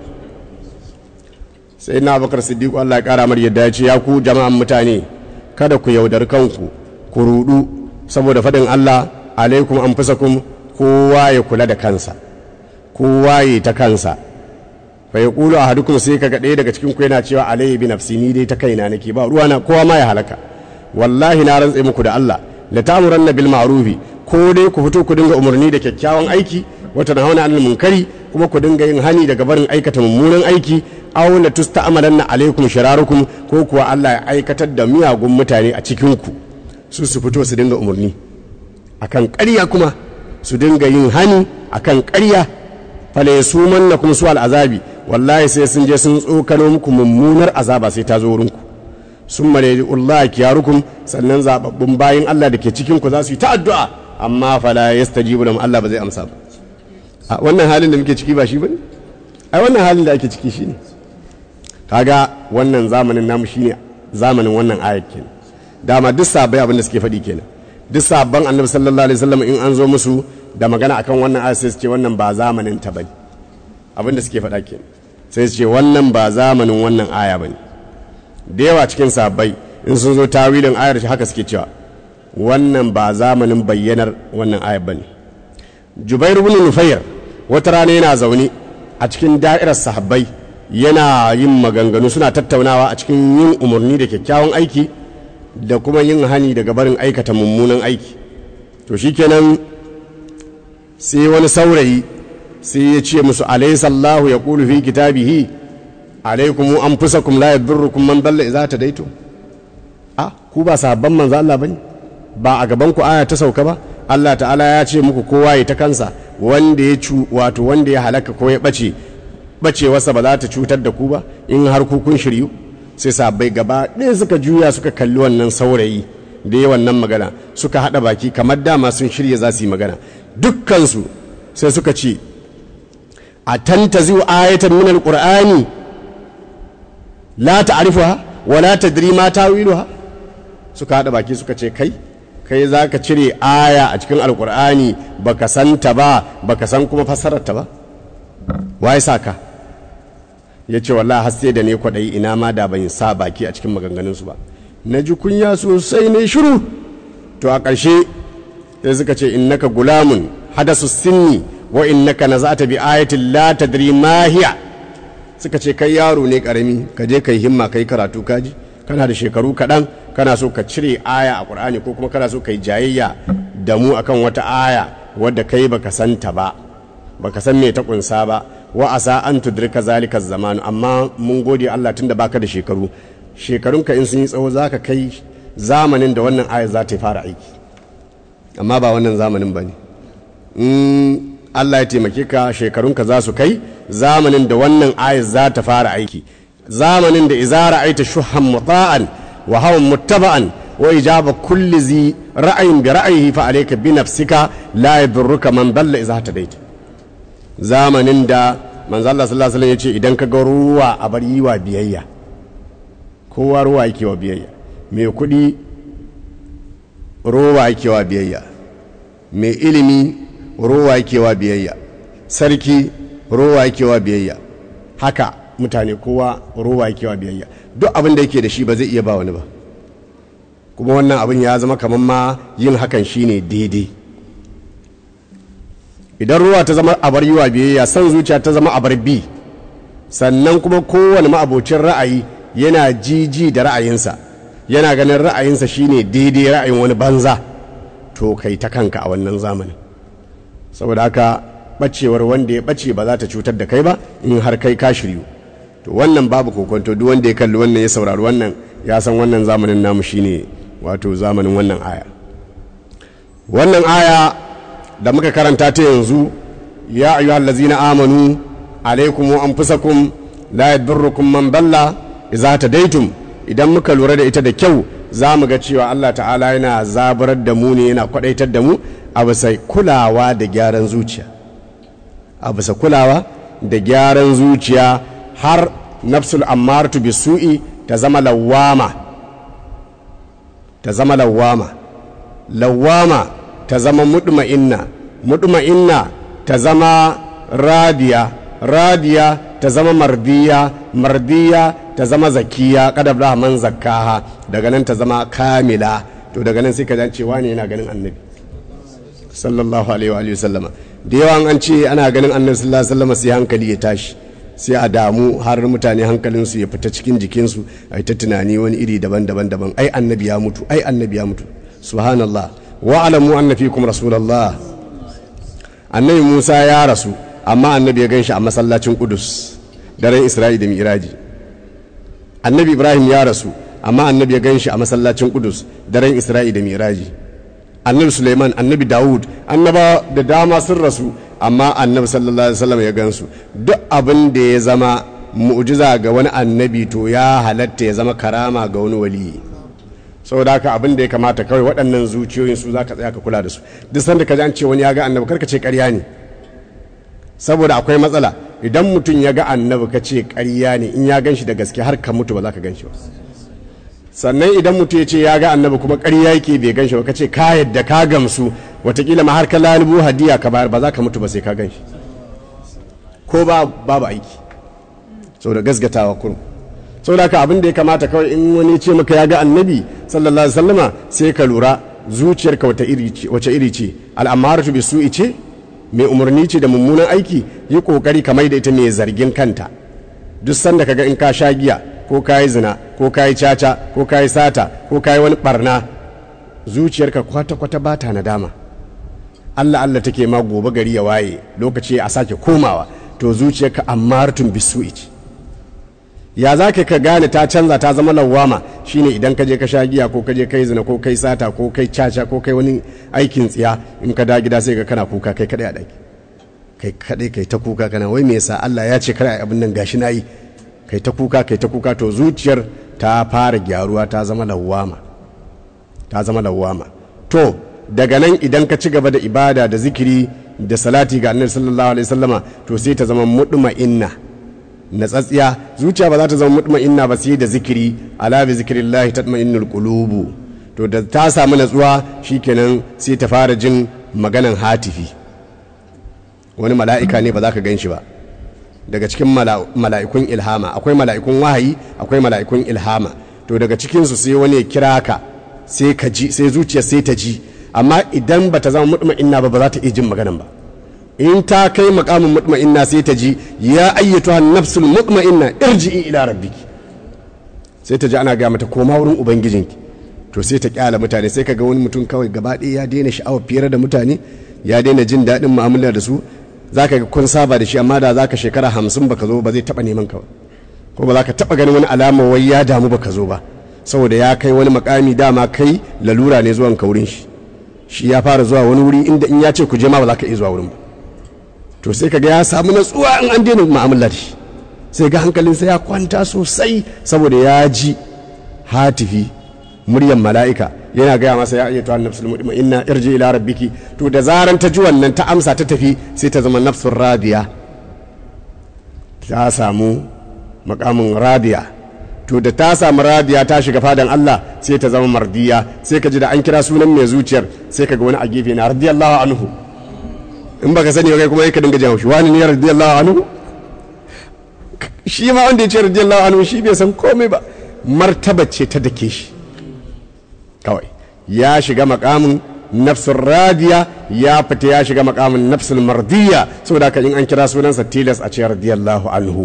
[SPEAKER 3] sai na bakar siddiqu Allah ya kara mar yadda ya ce ya ku jama'an mutane kada ku yaudar kanku ku rudu saboda fadin Allah alaikum anfusakum kowa ya kula da kansa kowa ya ta kansa fa yaqulu ahadukum sai kaga ɗaya daga cikin ku yana cewa alayhi bi nafsi ni dai ta kaina nake ba ruwana kowa ma ya halaka wallahi na rantse muku da Allah la ta'muranna bil ma'rufi ko dai ku fito ku dinga umarni da kyakkyawan aiki wata na hauna anil munkari kuma ku dinga yin hani daga barin aikata mummunan aiki aw la tusta'malanna alaikum shirarukum ko kuwa Allah ya aikatar da miyagun mutane a cikin ku su su fito su dinga umarni akan ƙarya kuma su dinga yin hani akan ƙarya fala yasumannakum su al'azabi wallahi sai sun je sun tsokano muku mummunar azaba sai ta zo wurinku sun mare Allah kiyarukum sannan zababbun bayin Allah da ke cikin ku za su yi ta addu'a amma fala yastajibu lahum Allah ba zai amsa ba a wannan halin da muke ciki ba shi bane ai wannan halin da ake ciki shine kaga wannan zamanin namu shine zamanin wannan ayat kenan dama duk sabai abin da suke faɗi kenan duk sabban annabi sallallahu alaihi wasallam in an zo musu da magana akan wannan ayat sai su ce wannan ba zamanin ta bane abin da suke faɗa kenan sai su ce wannan ba zamanin wannan aya bane da yawa cikin sabbai in sun zo tawilin ayar shi haka suke cewa wannan ba zamanin bayyanar wannan ayar bane jubair ibn nufayr wata rana yana zaune a cikin da'irar sahabbai yana yin maganganu suna tattaunawa a cikin yin umarni da kyakkyawan aiki da kuma yin hani daga barin aikata mummunan aiki to shikenan sai wani saurayi sai ya ce musu alaisallahu ya kulu fi kitabihi alaikum anfusakum la yadurrukum man dalla idza tadaitu a ku ba sahabban manzo Allah bane ba a gaban ku aya ta sauka ba Allah ta'ala ya ce muku kowa ya ta kansa wanda ya cu wato wanda ya halaka ko ya bace bacewarsa ba za ta cutar da ku ba in har ku kun shiryu sai sahabbai gaba ɗaya suka juya suka kalli wannan saurayi da ya wannan magana suka haɗa baki kamar dama sun shirya za su yi magana dukkansu sai suka ce a tantazi ayatan min alqur'ani la ta'rifuha wa la tadri ma tawiluha suka haɗa baki suka ce kai kai za ka cire aya a cikin alkur'ani baka san ta ba baka san kuma fassarar ta ba waye sa ka ya ce wallahi har sai da ne kwaɗayi ina ma da ban sa baki a cikin maganganunsu ba na ji kunya sosai ne shiru to a ƙarshe sai suka ce innaka gulamun hadasu sinni wa innaka nazata bi ayatin la tadri ma hiya suka ce kai yaro ne karami ka je kai himma kai karatu kaji kana da shekaru kaɗan kana so ka cire aya a ƙur'ani ko kuma kana so ka yi jayayya da mu akan wata aya wadda kai baka san ta ba baka san me ta kunsa ba wa asa an tudrika zalika zamanu amma mun gode Allah tunda baka da shekaru shekarunka in sun yi tsawo zaka kai zamanin da wannan aya za ta fara aiki amma ba wannan zamanin bane in Allah ya taimake ka shekarunka za su kai zamanin da wannan aya za ta fara aiki zamanin da izara aita shuhan muta'an wa hawan muttaba'an wa ijaba kulli zi ra'ayin bi ra'ayihi fa alayka bi nafsika la yadurruka man dalla idza tadaita zamanin da manzo Allah sallallahu alaihi wasallam yace idan ka ga ruwa a bar yi wa biyayya kowa ruwa yake wa biyayya mai kuɗi ruwa yake wa biyayya mai ilimi ruwa yake wa biyayya sarki ruwa yake wa biyayya haka mutane kowa ruwa yake wa biyayya duk abin da yake da shi ba zai iya ba wani ba kuma wannan abin ya zama kamar ma yin hakan shine daidai idan ruwa ta zama abar yiwa biyayya san zuciya ta zama abar bi sannan kuma kowane ma'abocin ra'ayi yana jiji da ra'ayinsa yana ganin ra'ayinsa shine daidai ra'ayin wani banza to kai ta kanka a wannan zamanin saboda haka bacewar wanda ya bace ba za ta cutar da kai ba in har kai ka shiryu to wannan babu kokonto duk wanda ya kalli wannan ya saurari wannan ya san wannan zamanin namu shine wato zamanin wannan aya wannan aya da muka karanta ta yanzu ya ayyuhal ladzina amanu alaikum wa anfusakum la yadurrukum man dalla idza tadaitum idan muka lura da ita da kyau za mu ga cewa Allah ta'ala yana zaburar da mu ne yana kwadaitar da mu a bisa kulawa da gyaran zuciya a bisa kulawa da gyaran zuciya har nafsul ammaratu bisu'i ta zama lawama ta zama lawama lawama ta zama mudma'inna mudma'inna ta zama radiya radiya ta zama mardiya mardiya ta zama zakiya kadab da man zakkaha daga nan ta zama kamila to daga nan sai ka cewa ne yana ganin annabi sallallahu alaihi wa sallama da yawa an ce ana ganin annabi sallallahu alaihi wasallama sai hankali ya tashi sai a damu har mutane hankalinsu ya fita cikin jikinsu a ta tunani wani iri daban-daban daban ai annabi ya mutu ai annabi ya mutu subhanallah wa alamu anna fikum rasulullah annabi Musa ya rasu amma annabi ya ganshi a masallacin Qudus daren Isra'i da Mi'raji annabi Ibrahim ya rasu amma annabi ya ganshi a masallacin Qudus daren Isra'i da Mi'raji annabi Suleiman annabi Dawud annaba da dama sun rasu amma annabi sallallahu alaihi wasallam ya gansu duk abin da ya zama mu'jiza ga wani annabi to ya halatta ya zama karama ga wani waliyi saboda haka abin da ya kamata kawai waɗannan zuciyoyin su za ka tsaya ka kula da su duk sanda ka ji an ce wani ya ga annabi karka ce ƙarya ne saboda akwai matsala idan mutum ya ga annabi ka ce ƙarya ne in ya gan shi da gaske har ka mutu ba za ka gan shi ba sannan idan mutum ya ce ya ga annabi kuma ƙarya yake bai gan shi ba ka ce ka yadda ka gamsu watakila ma har ka lalubu hadiya ka bayar ba za ka mutu ba sai ka gan shi ko ba babu aiki saboda gasgatawa kurum saboda haka abin da ya kamata kawai in wani ce maka ya ga annabi sallallahu alaihi wasallama sai ka lura zuciyarka wata iri ce wace iri ce al'amaratu bi su'i ce mai umarni ce da mummunan aiki yi kokari kamar da ita mai zargin kanta duk sanda kaga in ka sha giya ko ka yi zina ko ka yi caca ko ka yi sata ko ka yi wani barna zuciyarka kwata-kwata ba ta nadama Allah Allah take ma gobe gari ya waye lokaci a sake komawa to zuciyarka ammaratun bisu'i ce ya za ka gane ta canza ta zama lawama shine idan ka je ka sha giya ko ka je kai zina ko kai sata ko kai caca ko kai wani aikin tsiya in ka da gida sai ga kana kuka kai kadai a daki kai kadai kai ta kuka kana wai me yasa Allah ya ce kada abin nan gashi nayi kai ta kuka kai ta kuka to zuciyar ta fara gyaruwa ta zama lawama ta zama lawama to daga nan idan ka ci gaba da ibada da zikiri da salati ga annabi sallallahu alaihi wasallama to sai ta zama mutma'inna natsatsiya zuciya ba za ta zama mutma'inna ba sai da zikiri ala bi zikrillahi tatma'innul qulubu to da ta samu natsuwa shikenan sai ta fara jin maganan hatifi wani mala'ika ne ba za ka gan shi ba daga cikin mala'ikun ilhama akwai mala'ikun wahayi akwai mala'ikun ilhama to daga cikinsu sai wani ya kira ka sai ka ji sai zuciya sai ta ji amma idan ba ta zama mutma'inna ba ba za ta iya jin maganan ba in ta kai makamin mutma'inna sai ta ji ya ayyatu nafsul mutma'inna irji'i ila rabbiki sai ta ji ana ga mata koma wurin ubangijinki to sai ta kyala mutane sai ka ga wani mutum kawai gaba ɗaya ya daina sha'awar fiyar da mutane ya daina jin daɗin mu'amala da su za ka ga kun saba da shi amma da za ka shekara hamsin baka zo ba zai taɓa neman ka ko ba za ka taɓa ganin wani alama wai ya damu baka zo ba saboda ya kai wani makami dama kai lalura ne zuwan ka wurin shi shi ya fara zuwa wani wuri inda in ya ce ku je ma ba za ka iya zuwa wurin ba to sai kaga ya samu natsuwa in an daina mu'amala da shi sai ga hankalinsa ya kwanta sosai saboda ya ji hatifi muryan mala'ika yana gaya masa ya ayyatu an nafsul mutma'inna irji ila rabbiki to da zaran ta ji wannan ta amsa ta tafi sai ta zama nafsul radiya ta samu makamin radiya to da ta samu radiya ta shiga fadan Allah sai ta zama mardiya sai ka ji da an kira sunan mai zuciyar sai ka ga wani a gefe na radiyallahu anhu in baka sani ba kai kuma ka dinga jawo shi wani ne radiyallahu anhu shi ma wanda ya ce radiyallahu anhu shi bai san komai ba martaba ce ta dake shi kawai ya shiga makamin nafsun radiya ya fita ya shiga makamin nafsun mardiya saboda haka in an kira sunansa tilas a ce radiyallahu anhu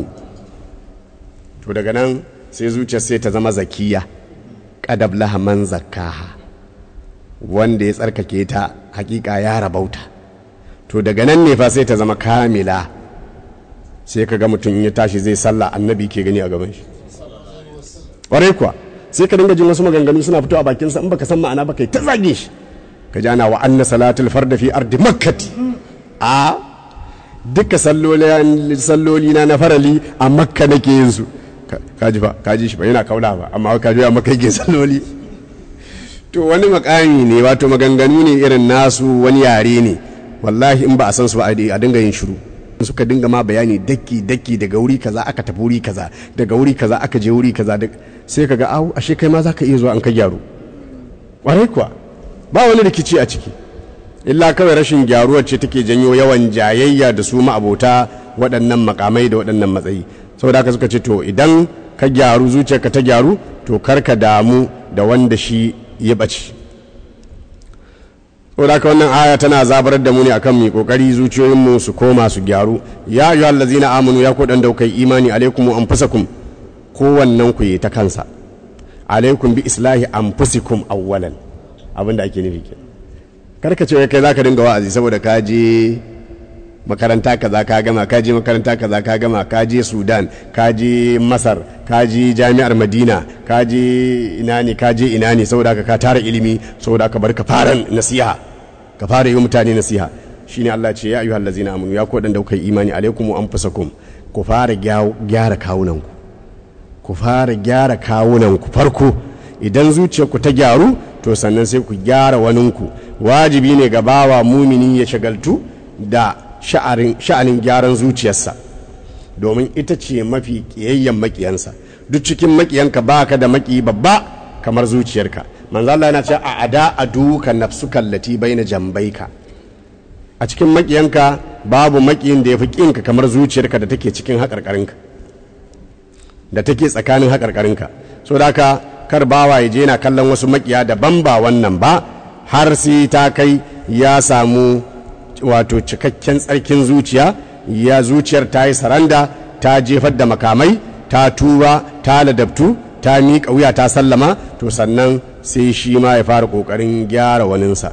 [SPEAKER 3] to daga nan sai zuciyar sai ta zama zakiya kadab laha man zakkaha wanda ya tsarkake ta hakika ya rabauta to daga nan ne fa sai ta zama kamila sai ka ga mutum ya tashi zai sallah annabi ke gani a gaban shi ƙwarai kuwa sai ka dinga jin wasu maganganu suna fito a bakinsa in baka san ma'ana ba kai ta zage shi ka ji ana wa anna salatul farda fi ardi makkati a duka salloli na na farali a makka nake yin su kaji fa kaji shi ba yana kaula ba amma ka ji a makka yake salloli to wani makami ne wato maganganu ne irin nasu wani yare ne wallahi in ba a san su ba a dinga yin shiru suka dinga ma bayani daki daki daga wuri kaza aka tafi wuri kaza daga wuri kaza aka je wuri kaza sai kaga au ashe kai ma zaka iya zuwa an ka gyaru kwarai kuwa ba wani rikici a ciki illa kawai rashin gyaruwar ce take janyo yawan jayayya da su ma'abota waɗannan makamai da waɗannan matsayi saboda haka suka ce to idan ka gyaru zuciyarka ta gyaru to kar ka damu da wanda shi ya ɓace saboda haka wannan aya tana zabarar da mu ne akan mu kokari zuciyoyinmu su koma su gyaru ya ayyuha allazina amanu ya ku dan da kai imani alaikum anfusakum kowannen ku yi ta kansa alaikum bi islahi anfusikum awwalan abinda ake nufi ke karka ce kai zaka dinga wa'azi saboda ka je makaranta kaza ka gama ka je makaranta kaza ka gama ka je sudan ka je masar ka je jami'ar madina ka je ina ne ka je ina ne saboda ka tara ilimi saboda ka bar ka fara nasiha ka fara yi mutane nasiha shine Allah ce ya ayyuhal ladzina amanu ya ku dan da kai imani alaikum anfusakum ku fara gyara kawunanku ku fara gyara kawunanku farko idan zuciyarku ta gyaru to sannan sai ku gyara waninku wajibi ne ga bawa mumini ya shagaltu da sha'anin gyaran zuciyarsa domin ita ce mafi ƙiyayyen maƙiyansa duk cikin maƙiyanka ba ka da maƙi babba kamar zuciyarka manzo Allah yana cewa a ada aduka nafsuka allati baina jambaika a cikin maƙiyanka babu maƙiyin da yafi ƙinka kamar zuciyarka da take cikin haƙarƙarinka da take tsakanin haƙarƙarinka so da haka kar bawa ya je yana kallon wasu maƙiya daban ba wannan ba har sai ta kai ya samu wato cikakken tsarkin zuciya ya zuciyar ta yi saranda ta jefar da makamai ta tuba ta ladabtu ta miƙa wuya ta sallama to sannan sai shi ma ya fara ƙoƙarin gyara waninsa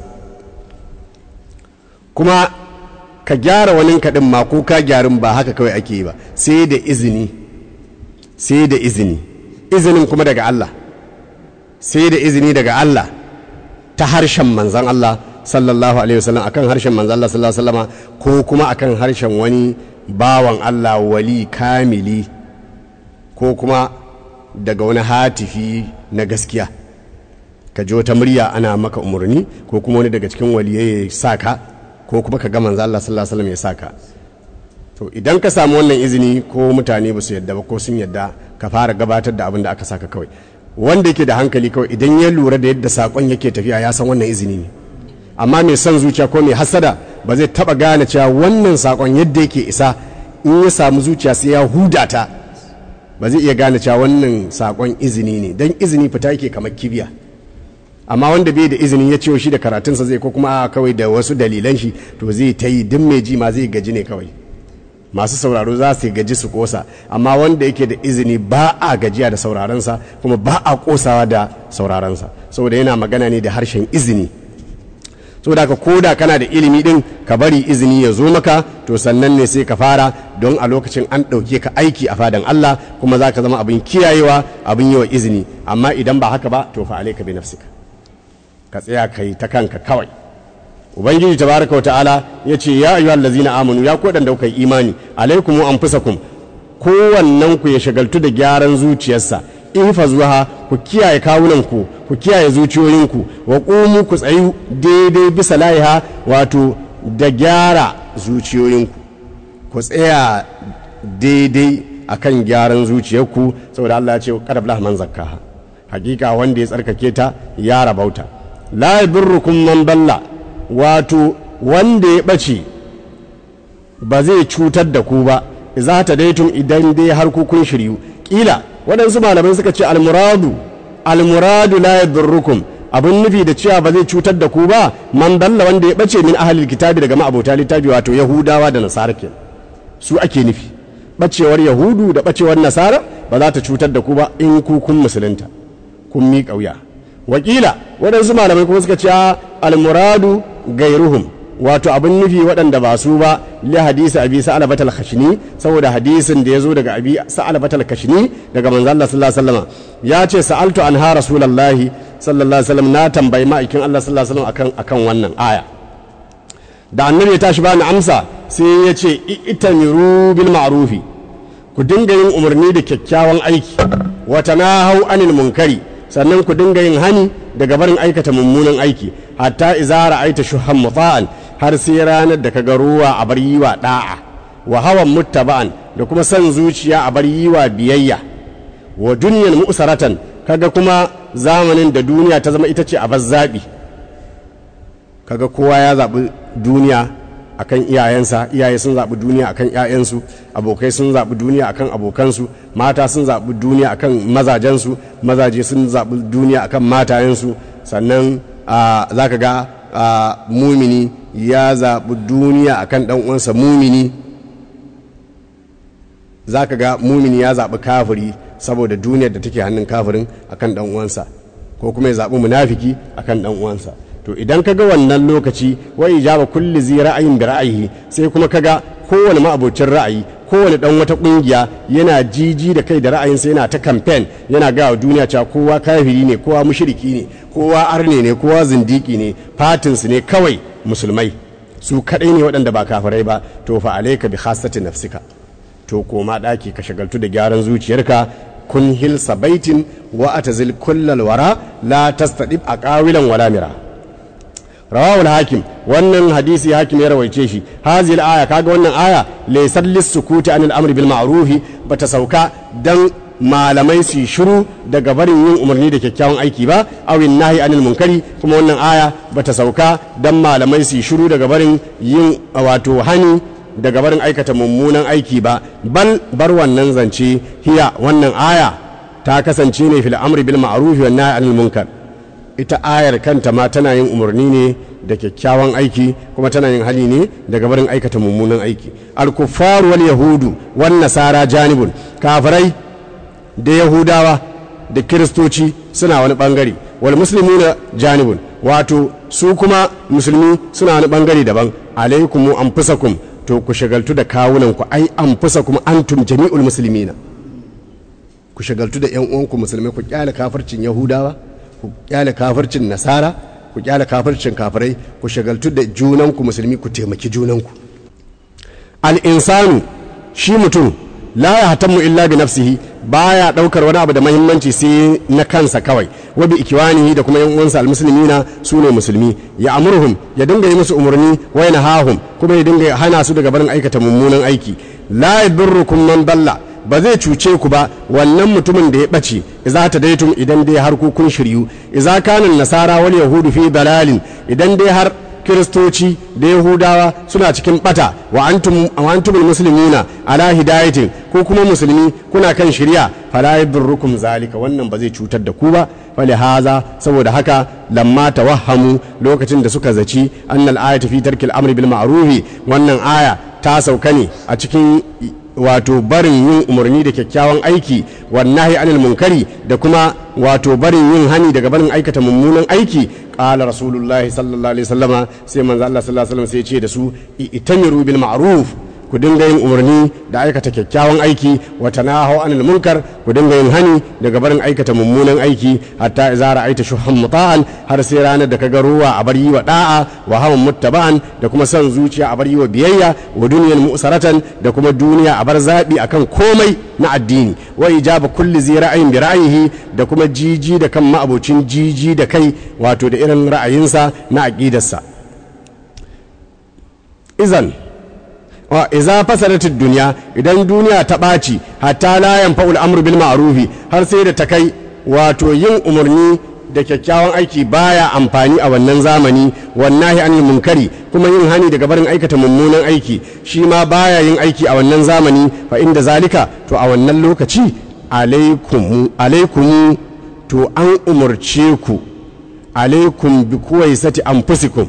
[SPEAKER 3] kuma ka gyara wanin kaɗin ma ko ka gyarin ba haka kawai ake yi ba sai da izini sai da izini izinin kuma daga Allah sai da izini daga Allah ta harshen manzan Allah sallallahu alaihi wasallam akan harshen manzan Allah sallallahu alaihi wasallama ko kuma akan harshen wani bawan Allah wali kamili ko kuma daga wani hatifi na gaskiya ka ji wata murya ana maka umarni ko kuma wani daga cikin waliyai ya sa ka ko kuma ka ga manzan Allah sallallahu alaihi wasallam ya sa ka to idan ka samu wannan izini ko mutane ba su yadda ba ko sun yadda ka fara gabatar da abin da aka saka kawai wanda yake da hankali kawai idan ya lura da yadda sakon yake tafiya ya san wannan izini ne amma mai son zuciya ko mai hasada ba zai taba gane cewa wannan sakon yadda yake isa in ya samu zuciya sai ya huda ta ba zai iya gane cewa wannan sakon izini ne dan izini fita yake kamar kibiya amma wanda bai da izini ya ciwo shi da karatunsa zai ko kuma kawai da wasu dalilan shi to zai ta yi duk mai ji ma zai gaji ne kawai masu sauraro za su gaji su kosa amma wanda yake da izini ba a gajiya da saurarensa kuma ba a kosawa da saurarensa saboda yana magana ne da harshen izini saboda ka koda kana da ilimi din ka bari izini ya zo maka to sannan ne sai ka fara don a lokacin an ɗauke ka aiki a fadan Allah kuma za ka zama abin kiyayewa abin yi wa izini amma idan ba haka ba to fa alaika bi nafsika ka tsaya kai ta kanka kawai ubangiji tabaraka wa ta'ala ya ce ya ayyuhal ladzina amanu ya ku da kuka yi imani alaikum anfusakum kowannen ku ya shagaltu da gyaran zuciyarsa ihfazuha ku kiyaye kawunanku ku kiyaye zuciyoyinku wa qumu ku tsayu daidai bisa laiha wato da gyara zuciyoyinku ku tsaya daidai akan gyaran zuciyarku saboda Allah ya ce qad aflaha man zakkaha hakika wanda ya tsarkake ta ya rabauta la yadurrukum man dalla wato wanda ya ɓace ba zai cutar da ku ba za ta daitun idan dai har ku kun shiryu ƙila waɗansu malamai suka ce almuradu almuradu la yadurrukum abin nufi da cewa ba zai cutar da ku ba man dalla wanda ya ɓace min ahalil kitabi daga ma'abota littafi wato yahudawa da nasara ke su ake nufi ɓacewar yahudu da ɓacewar nasara ba za ta cutar da ku ba in ku kun musulunta kun miƙa wuya wakila waɗansu malamai kuma suka ce almuradu gairuhum wato abin nufi waɗanda ba su ba li hadisi abi sa'alabat al-khashni saboda hadisin da ya zo daga abi sa'alabat al-khashni daga manzo Allah sallallahu alaihi wasallam ya ce sa'altu anha rasulullahi sallallahu alaihi wasallam na tambayi ma'aikin Allah sallallahu alaihi wasallam akan akan wannan aya da annabi ya tashi bani amsa sai ya ce itamiru bil ma'rufi ku dinga yin umarni da kyakkyawan aiki wa tanahau anil munkari sannan ku dinga yin hani daga barin aikata mummunan aiki hatta izara aita shuhan muta'an har sai ranar da kaga ruwa a bar yiwa da'a wa hawan muttaba'an da kuma son zuciya a bar yiwa biyayya wa dunyan mu'saratan kaga kuma zamanin da duniya ta zama ita ce a zaɓi kaga kowa ya zaɓi duniya akan iyayensa iyaye sun zaɓi duniya akan ƴaƴansu abokai sun zaɓi duniya akan abokansu mata sun zaɓi duniya akan mazajensu mazaje sun zaɓi duniya akan matayensu sannan za ka ga mumini ya zaɓi duniya akan ɗan uwansa mumini za ka ga mumini ya zaɓi kafiri saboda duniyar da take hannun kafirin akan ɗan uwansa ko kuma ya zaɓi munafiki akan ɗan uwansa to idan ka ga wannan lokaci wa ijaba kulli zi ra'ayin bi ra'ayi sai kuma ka ga kowane ma'abocin ra'ayi kowane dan wata kungiya yana jiji da kai da ra'ayinsa yana ta campaign yana ga wa duniya cewa kowa kafiri ne kowa mushriki ne kowa arne ne kowa zindiki ne fatinsu ne kawai musulmai su kadai ne waɗanda ba kafirai ba to fa alayka bi khassati nafsika to koma daki ka shagaltu da gyaran zuciyarka kun hilsa baitin wa atazil kullal wara la tastadib aqawilan wala mira rawawul hakim wannan hadisi hakim ya rawaice shi hazil aya kaga wannan aya laysal lisukuti anil amri bil ma'ruf bata sauka dan malamai su shiru daga barin yin umarni da kyakkyawan aiki ba awin nahi anil munkari kuma wannan aya bata sauka dan malamai su shiru daga barin yin wato hani daga barin aikata mummunan aiki ba bal bar wannan zance hiya wannan aya ta kasance ne fil amri bil ma'ruf wan nahi anil munkar ita ayar kanta ma tana yin umarni ne da kyakkyawan aiki kuma tana yin hali ne daga barin aikata mummunan aiki al-kuffaru wal yahudu wan nasara janibun kafirai da yahudawa da kiristoci suna wani bangare wal muslimuna janibun wato su kuma musulmi suna wani bangare daban alaikum anfusakum to ku shagaltu da kawunan ku ai anfusakum antum jami'ul muslimina ku shagaltu da yan uwanku musulmai ku kyale kafircin yahudawa ku kyale kafircin nasara ku kyale kafircin kafirai ku shagaltu da junanku musulmi ku taimaki junanku al'insanu shi mutum la ya hatammu illa bi nafsihi baya daukar wani abu da mahimmanci sai na kansa kawai wa bi ikiwanihi da kuma yan uwansa almuslimina su ne musulmi ya amurhum ya dinga yi musu umarni wa yanahahum kuma ya dinga hana su daga barin aikata mummunan aiki la yadurrukum man dalla ba zai cuce ku ba wannan mutumin da ya ɓace iza ta daitum idan dai har ku kun shiryu iza kanin nasara wal yahudu fi dalalin idan dai har kiristoci da yahudawa suna cikin bata wa antum wa antumul muslimuna ala hidayatin ko kuma musulmi kuna kan shirya fala yadurrukum zalika wannan ba zai cutar da ku ba fali haza saboda haka lamma tawahhamu lokacin da suka zaci annal ayatu fi tarkil amri bil ma'rufi wannan aya ta sauka ne a cikin wato barin yin umarni da kyakkyawan aiki wannahi anil munkari da kuma wato barin yin hani daga barin aikata mummunan aiki qala rasulullahi sallallahu alaihi wasallama sai manzo Allah sallallahu alaihi wasallam sai ya ce da su itamiru bil ma'ruf ku dinga yin umarni da aikata kyakkyawan aiki wa tanahu anil munkar ku dinga yin hani daga barin aikata mummunan aiki hatta idza ra'aita shuhan muta'an har sai ranar da kaga ruwa a bar yi wa da'a wa hawan muttaba'an da kuma son zuciya a bar yi wa biyayya wa duniyal mu'saratan da kuma duniya a bar zabi akan komai na addini wa ijaba kulli zi ra'ayin bi ra'ayihi da kuma jiji da kan ma'abocin jiji da kai wato da irin ra'ayinsa na aqidarsa izan wa iza fasadatid duniya idan duniya ta ɓaci hatta la yanfa'ul amru bil ma'rufi har sai da ta kai wato yin umarni da kyakkyawan aiki baya amfani a wannan zamani wannahi anil munkari kuma yin hani daga barin aikata mummunan aiki shi ma baya yin aiki a wannan zamani fa inda zalika to a wannan lokaci alaikumu alaikumu to an umarce ku alaikum bi kuwaisati anfusikum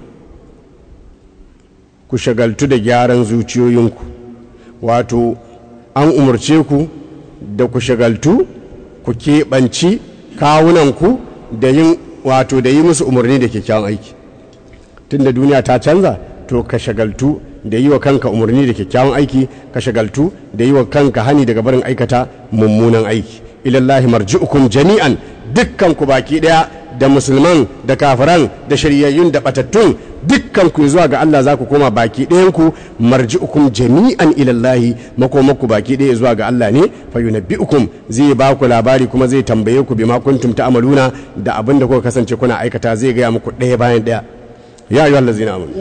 [SPEAKER 3] ku shagaltu da gyaran zuciyoyinku wato an umarce ku da ku shagaltu ku keɓanci kawunanku da yin wato da yi musu umarni da kyakkyawan aiki tunda duniya ta canza to ka shagaltu da yi wa kanka umarni da kyakkyawan aiki ka shagaltu da yi wa kanka hani daga barin aikata mummunan aiki ilallahi marji'ukum jami'an dukkan ku baki daya da musulman da kafiran da shari'ayyun da batattun dukkan ku zuwa ga Allah za ku koma baki ɗayan ku marji'ukum jami'an ilallahi makomaku baki ɗaya zuwa ga Allah ne fa yunabbi'ukum zai ba ku labari kuma zai tambaye ku bima kuntum ta'maluna da abin da kuka kasance kuna aikata zai gaya muku ɗaya bayan ɗaya ya ayyuhal ladzina amanu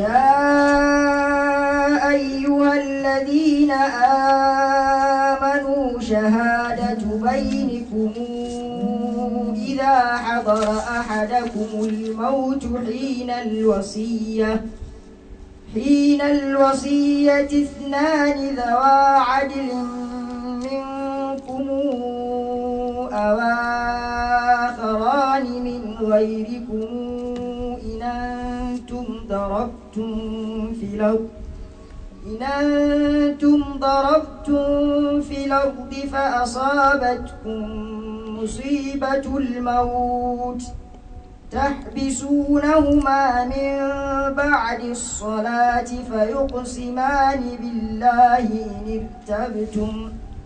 [SPEAKER 2] يا أيها الذين آمنوا شهادة بينكم إذا حضر أحدكم الموت حين الوصية حين الوصية اثنان ذوى عدل منكم أو آخران من غيركم إن أنتم ضربتم في الأرض إن أنتم ضربتم في الأرض فأصابتكم مصيبة الموت تحبسونهما من بعد الصلاة فيقسمان بالله إن ارتبتم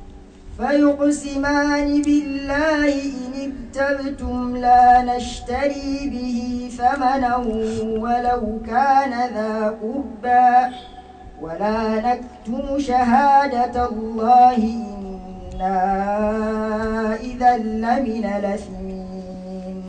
[SPEAKER 2] فيقسمان بالله إن ارتبتم لا نشتري به ثمنا ولو كان ذا قربى ولا نكتم شهادة الله إنا إذا لمن الأثمين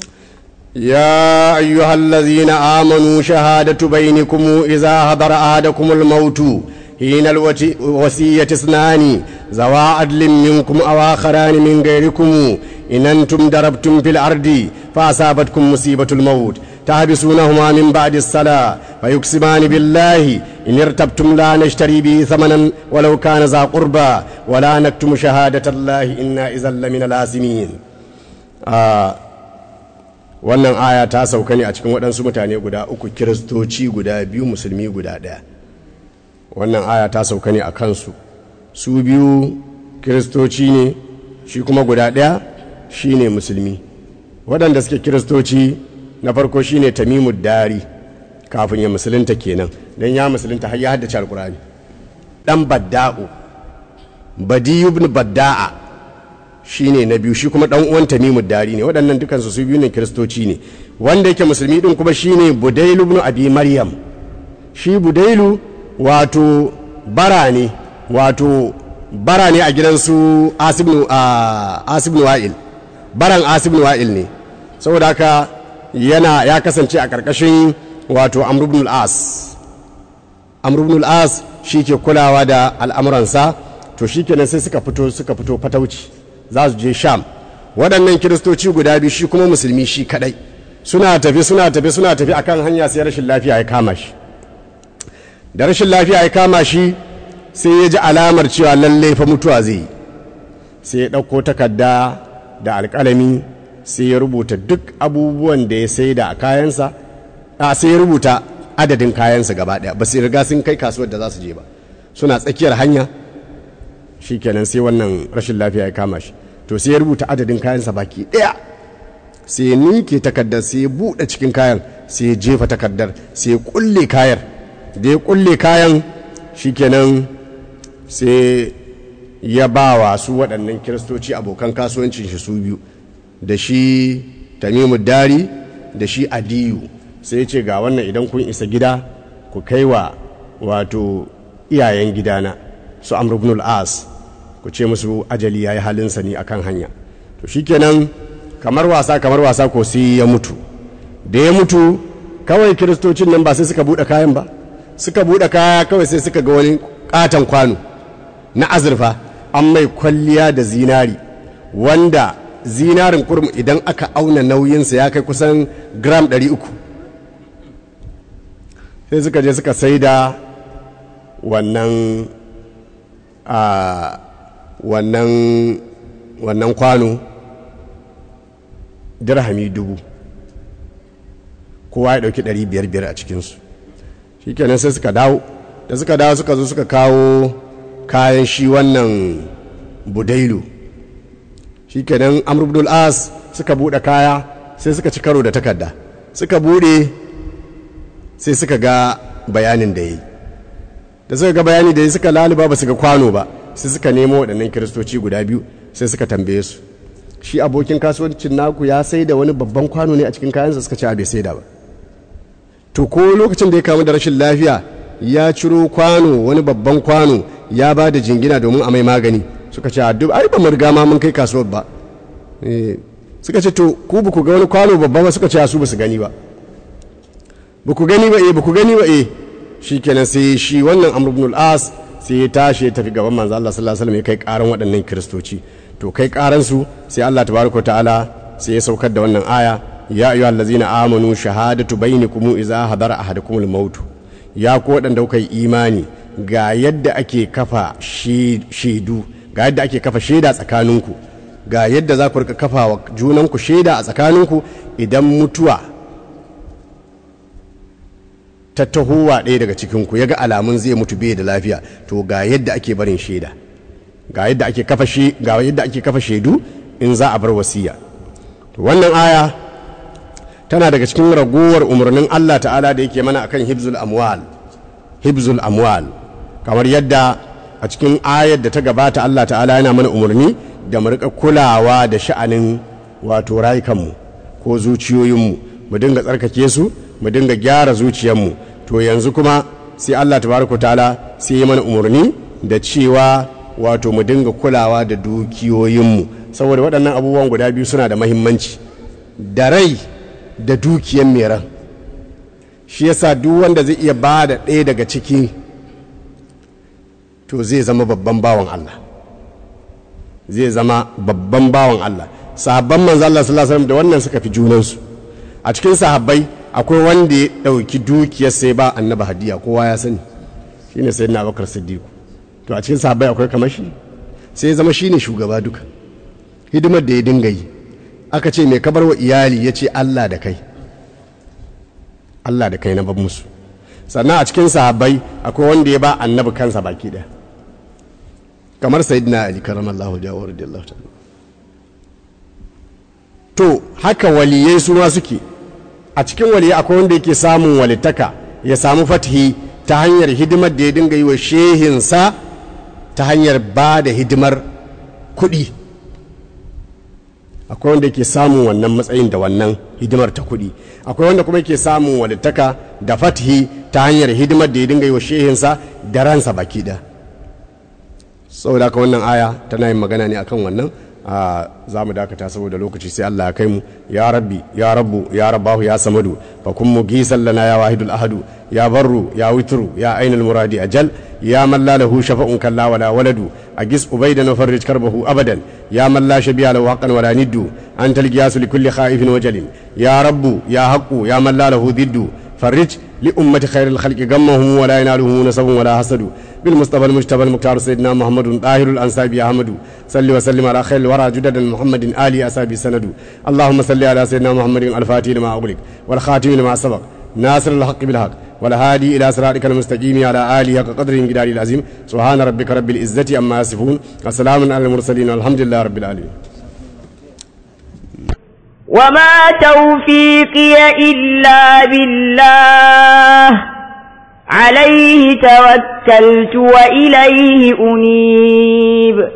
[SPEAKER 3] يا أيها الذين آمنوا شهادة بينكم إذا حضر أحدكم الموت حين الوصية اثنان ذوى عدل منكم أو آخران من غيركم إن أنتم ضربتم في الأرض فأصابتكم مصيبة الموت تحبسونهما من بعد الصلاة فيقسمان بالله إن ارتبتم لا نشتري به ثمنا ولو كان ذا قربى ولا نكتم شهادة الله إنا إذا لمن الآثمين آه wannan aya ta sauka ne a cikin waɗansu mutane guda uku kiristoci guda biyu musulmi guda ɗaya wannan aya ta sauka ne a kansu su biyu kiristoci ne shi kuma guda ɗaya shi ne musulmi waɗanda suke kiristoci na farko shi ne tamimu dari kafin ya musulunta kenan don ya musulunta har ya haddace alkurani ɗan badda'u badiyu ibn badda'a shi ne na biyu shi kuma ɗan uwan tamimu dari ne waɗannan dukansu su biyu ne kiristoci ne wanda yake musulmi ɗin kuma shi ne budailu ibn abi maryam shi budailu wato bara ne wato bara ne a gidansu asibin wa'il baran asibin wa'il ne saboda haka yana ya kasance a ƙarƙashin wato amrubnul as amrubnul as shi ke kulawa da al'amuransa to shi kenan sai suka fito suka fito fatauci za su je sham waɗannan kiristoci guda biyu shi kuma musulmi shi kaɗai suna tafi suna tafi suna tafi akan hanya sai rashin lafiya ya kama shi da rashin lafiya ya kama shi sai ya ji alamar cewa lallai fa mutuwa zai yi sai ya ɗauko takarda da alƙalami sai ya rubuta duk abubuwan da ya sai da a kayansa a sai ya rubuta adadin kayansa gaba ɗaya ba su riga sun kai kasuwar da za su je ba suna tsakiyar hanya shi kenan sai wannan rashin lafiya ya kama shi to sai ya rubuta adadin kayansa baki ɗaya sai ya nike takardar sai ya buɗe cikin kayan sai ya jefa takardar sai ya kulle kayan da ya kulle kayan shikenan sai ya ba wa su waɗannan kiristoci abokan kasuwancin shi su biyu da shi tamimu dari da shi adiyu sai ce ga wannan idan kun isa gida ku kai wa wato iyayen gidana su amrubnul as ku ce musu ajali ya yi halinsa ne akan hanya to shikenan kamar wasa kamar wasa ko sai ya mutu da ya mutu kawai kiristocin nan ba sai suka buɗe kayan ba suka buɗe kaya kawai sai suka ga wani katon kwano na azurfa an mai kwalliya da zinari wanda zinarin kurum idan aka auna nauyinsa ya kai kusan gram 300 sai suka je suka sai da wannan a wannan wannan kwano dirhami dubu kowa ya dauki 500 a cikinsu shi kenan sai suka dawo da suka dawo suka zo suka kawo kayan shi wannan budailu shi kenan amurbul as suka bude kaya sai suka ci karo da takarda suka bude sai suka ga bayanin da ya yi da suka ga bayani da ya suka laluba ba su ga kwano ba sai suka nemo waɗannan kiristoci guda biyu sai suka tambaye su shi abokin kasuwancin naku ya sai da wani babban kwano ne a cikin kayansa suka ce a bai sai da ba to ko lokacin da ya kamu da rashin lafiya ya ciro kwano wani babban kwano ya ba da jingina domin a mai magani suka ce a duk ai ba mu riga ma mun kai kasuwar ba suka ce to ku ba ku ga wani kwano babba ba suka ce su ba su gani ba ba ku gani ba eh ba ku gani ba eh shikenan sai shi wannan amr ibn al-as sai ya tashi ya tafi gaban manzo Allah sallallahu alaihi wasallam ya kai karan waɗannan kiristoci to kai karan su sai Allah tabaraka ta'ala sai ya saukar da wannan aya ya ayyuhal ladzina amanu shahadatu bainakum idza hadara ahadakumul maut ya ku waɗanda kuka yi imani ga yadda ake kafa shaidu ga yadda ake kafa shaida tsakaninku ga yadda za ku rika kafa wa junanku shaida a tsakaninku idan mutuwa ta tahowa ɗaya daga cikinku ya ga alamun zai mutu bai da lafiya to ga yadda ake barin shaida ga yadda ake kafa ga yadda ake kafa shaidu in za a bar wasiya to wannan aya tana daga cikin ragowar umarnin Allah ta'ala da yake mana akan hibzul amwal hibzul amwal kamar yadda a cikin ayar da ta gabata Allah ta'ala yana mana umarni da mu rika kulawa da sha'anin wato rayukanmu ko zuciyoyinmu mu dinga tsarkake su mu dinga gyara zuciyarmu to yanzu kuma sai Allah tabaraka ta'ala sai ya mana umarni da cewa wato mu dinga kulawa da dukiyoyinmu saboda waɗannan abubuwan guda biyu suna da mahimmanci da rai da dukiyar mai ran shi yasa duk wanda zai iya ba da ɗaya daga ciki to zai zama babban bawan Allah zai zama babban bawan Allah sahabban manzo Allah sallallahu alaihi wasallam da wannan suka fi junansu a cikin sahabbai akwai wanda ya ɗauki dukiyar sai ba annaba hadiya kowa ya sani shine sayyidina Abubakar Siddiq to a cikin sahabbai akwai kamar shi sai ya zama shine shugaba duka hidimar da ya dinga yi aka ce mai kabar wa iyali ya ce Allah da kai Allah da kai na ban musu sannan a cikin sahabbai akwai wanda ya ba annabi kansa baki ɗaya kamar sayyidina ali karamallahu jawo radiyallahu ta'ala to haka waliyai su ma suke a cikin waliyai akwai wanda yake samun walitaka ya samu fatihi ta hanyar hidimar da ya dinga yi wa shehinsa ta hanyar ba da hidimar kuɗi akwai wanda ke samun wannan matsayin da wannan hidimar ta kuɗi akwai wanda kuma ke samun walittaka da fatihi ta hanyar hidimar da ya dinga yi wa shehinsa da ransa baki da saboda haka wannan aya tana yin magana ne akan wannan za mu dakata saboda lokaci sai Allah ya kai mu ya rabbi ya rabbu ya rabbahu ya samadu fa kun mu gisan lana ya wahidul ahadu ya barru ya witru ya ainul muradi ajal ya man la lahu shafa'un kalla wala waladu agis ubaidan wa farrij karbahu abadan ya man la shabiya lahu haqqan wala niddu anta al-qiyas li kulli khaifin wajalin ya rabbu ya haqqu ya man la lahu diddu فرج لأمة خير الخلق غمهم ولا ينالهم نسب ولا حسد بالمصطفى المجتبى المختار سيدنا محمد طاهر الأنساب أحمد صل وسلم على خير الورى جدد محمد آل أسابي سند اللهم صل على سيدنا محمد الفاتح لما أغلق والخاتم لما سبق ناصر الحق بالحق والهادي إلى صراطك المستقيم على آله حق قدر جدار العظيم سبحان ربك رب العزة أما يصفون وسلام على المرسلين والحمد لله رب العالمين
[SPEAKER 4] وما توفيقي إلا بالله عليه توكلت وإليه أنيب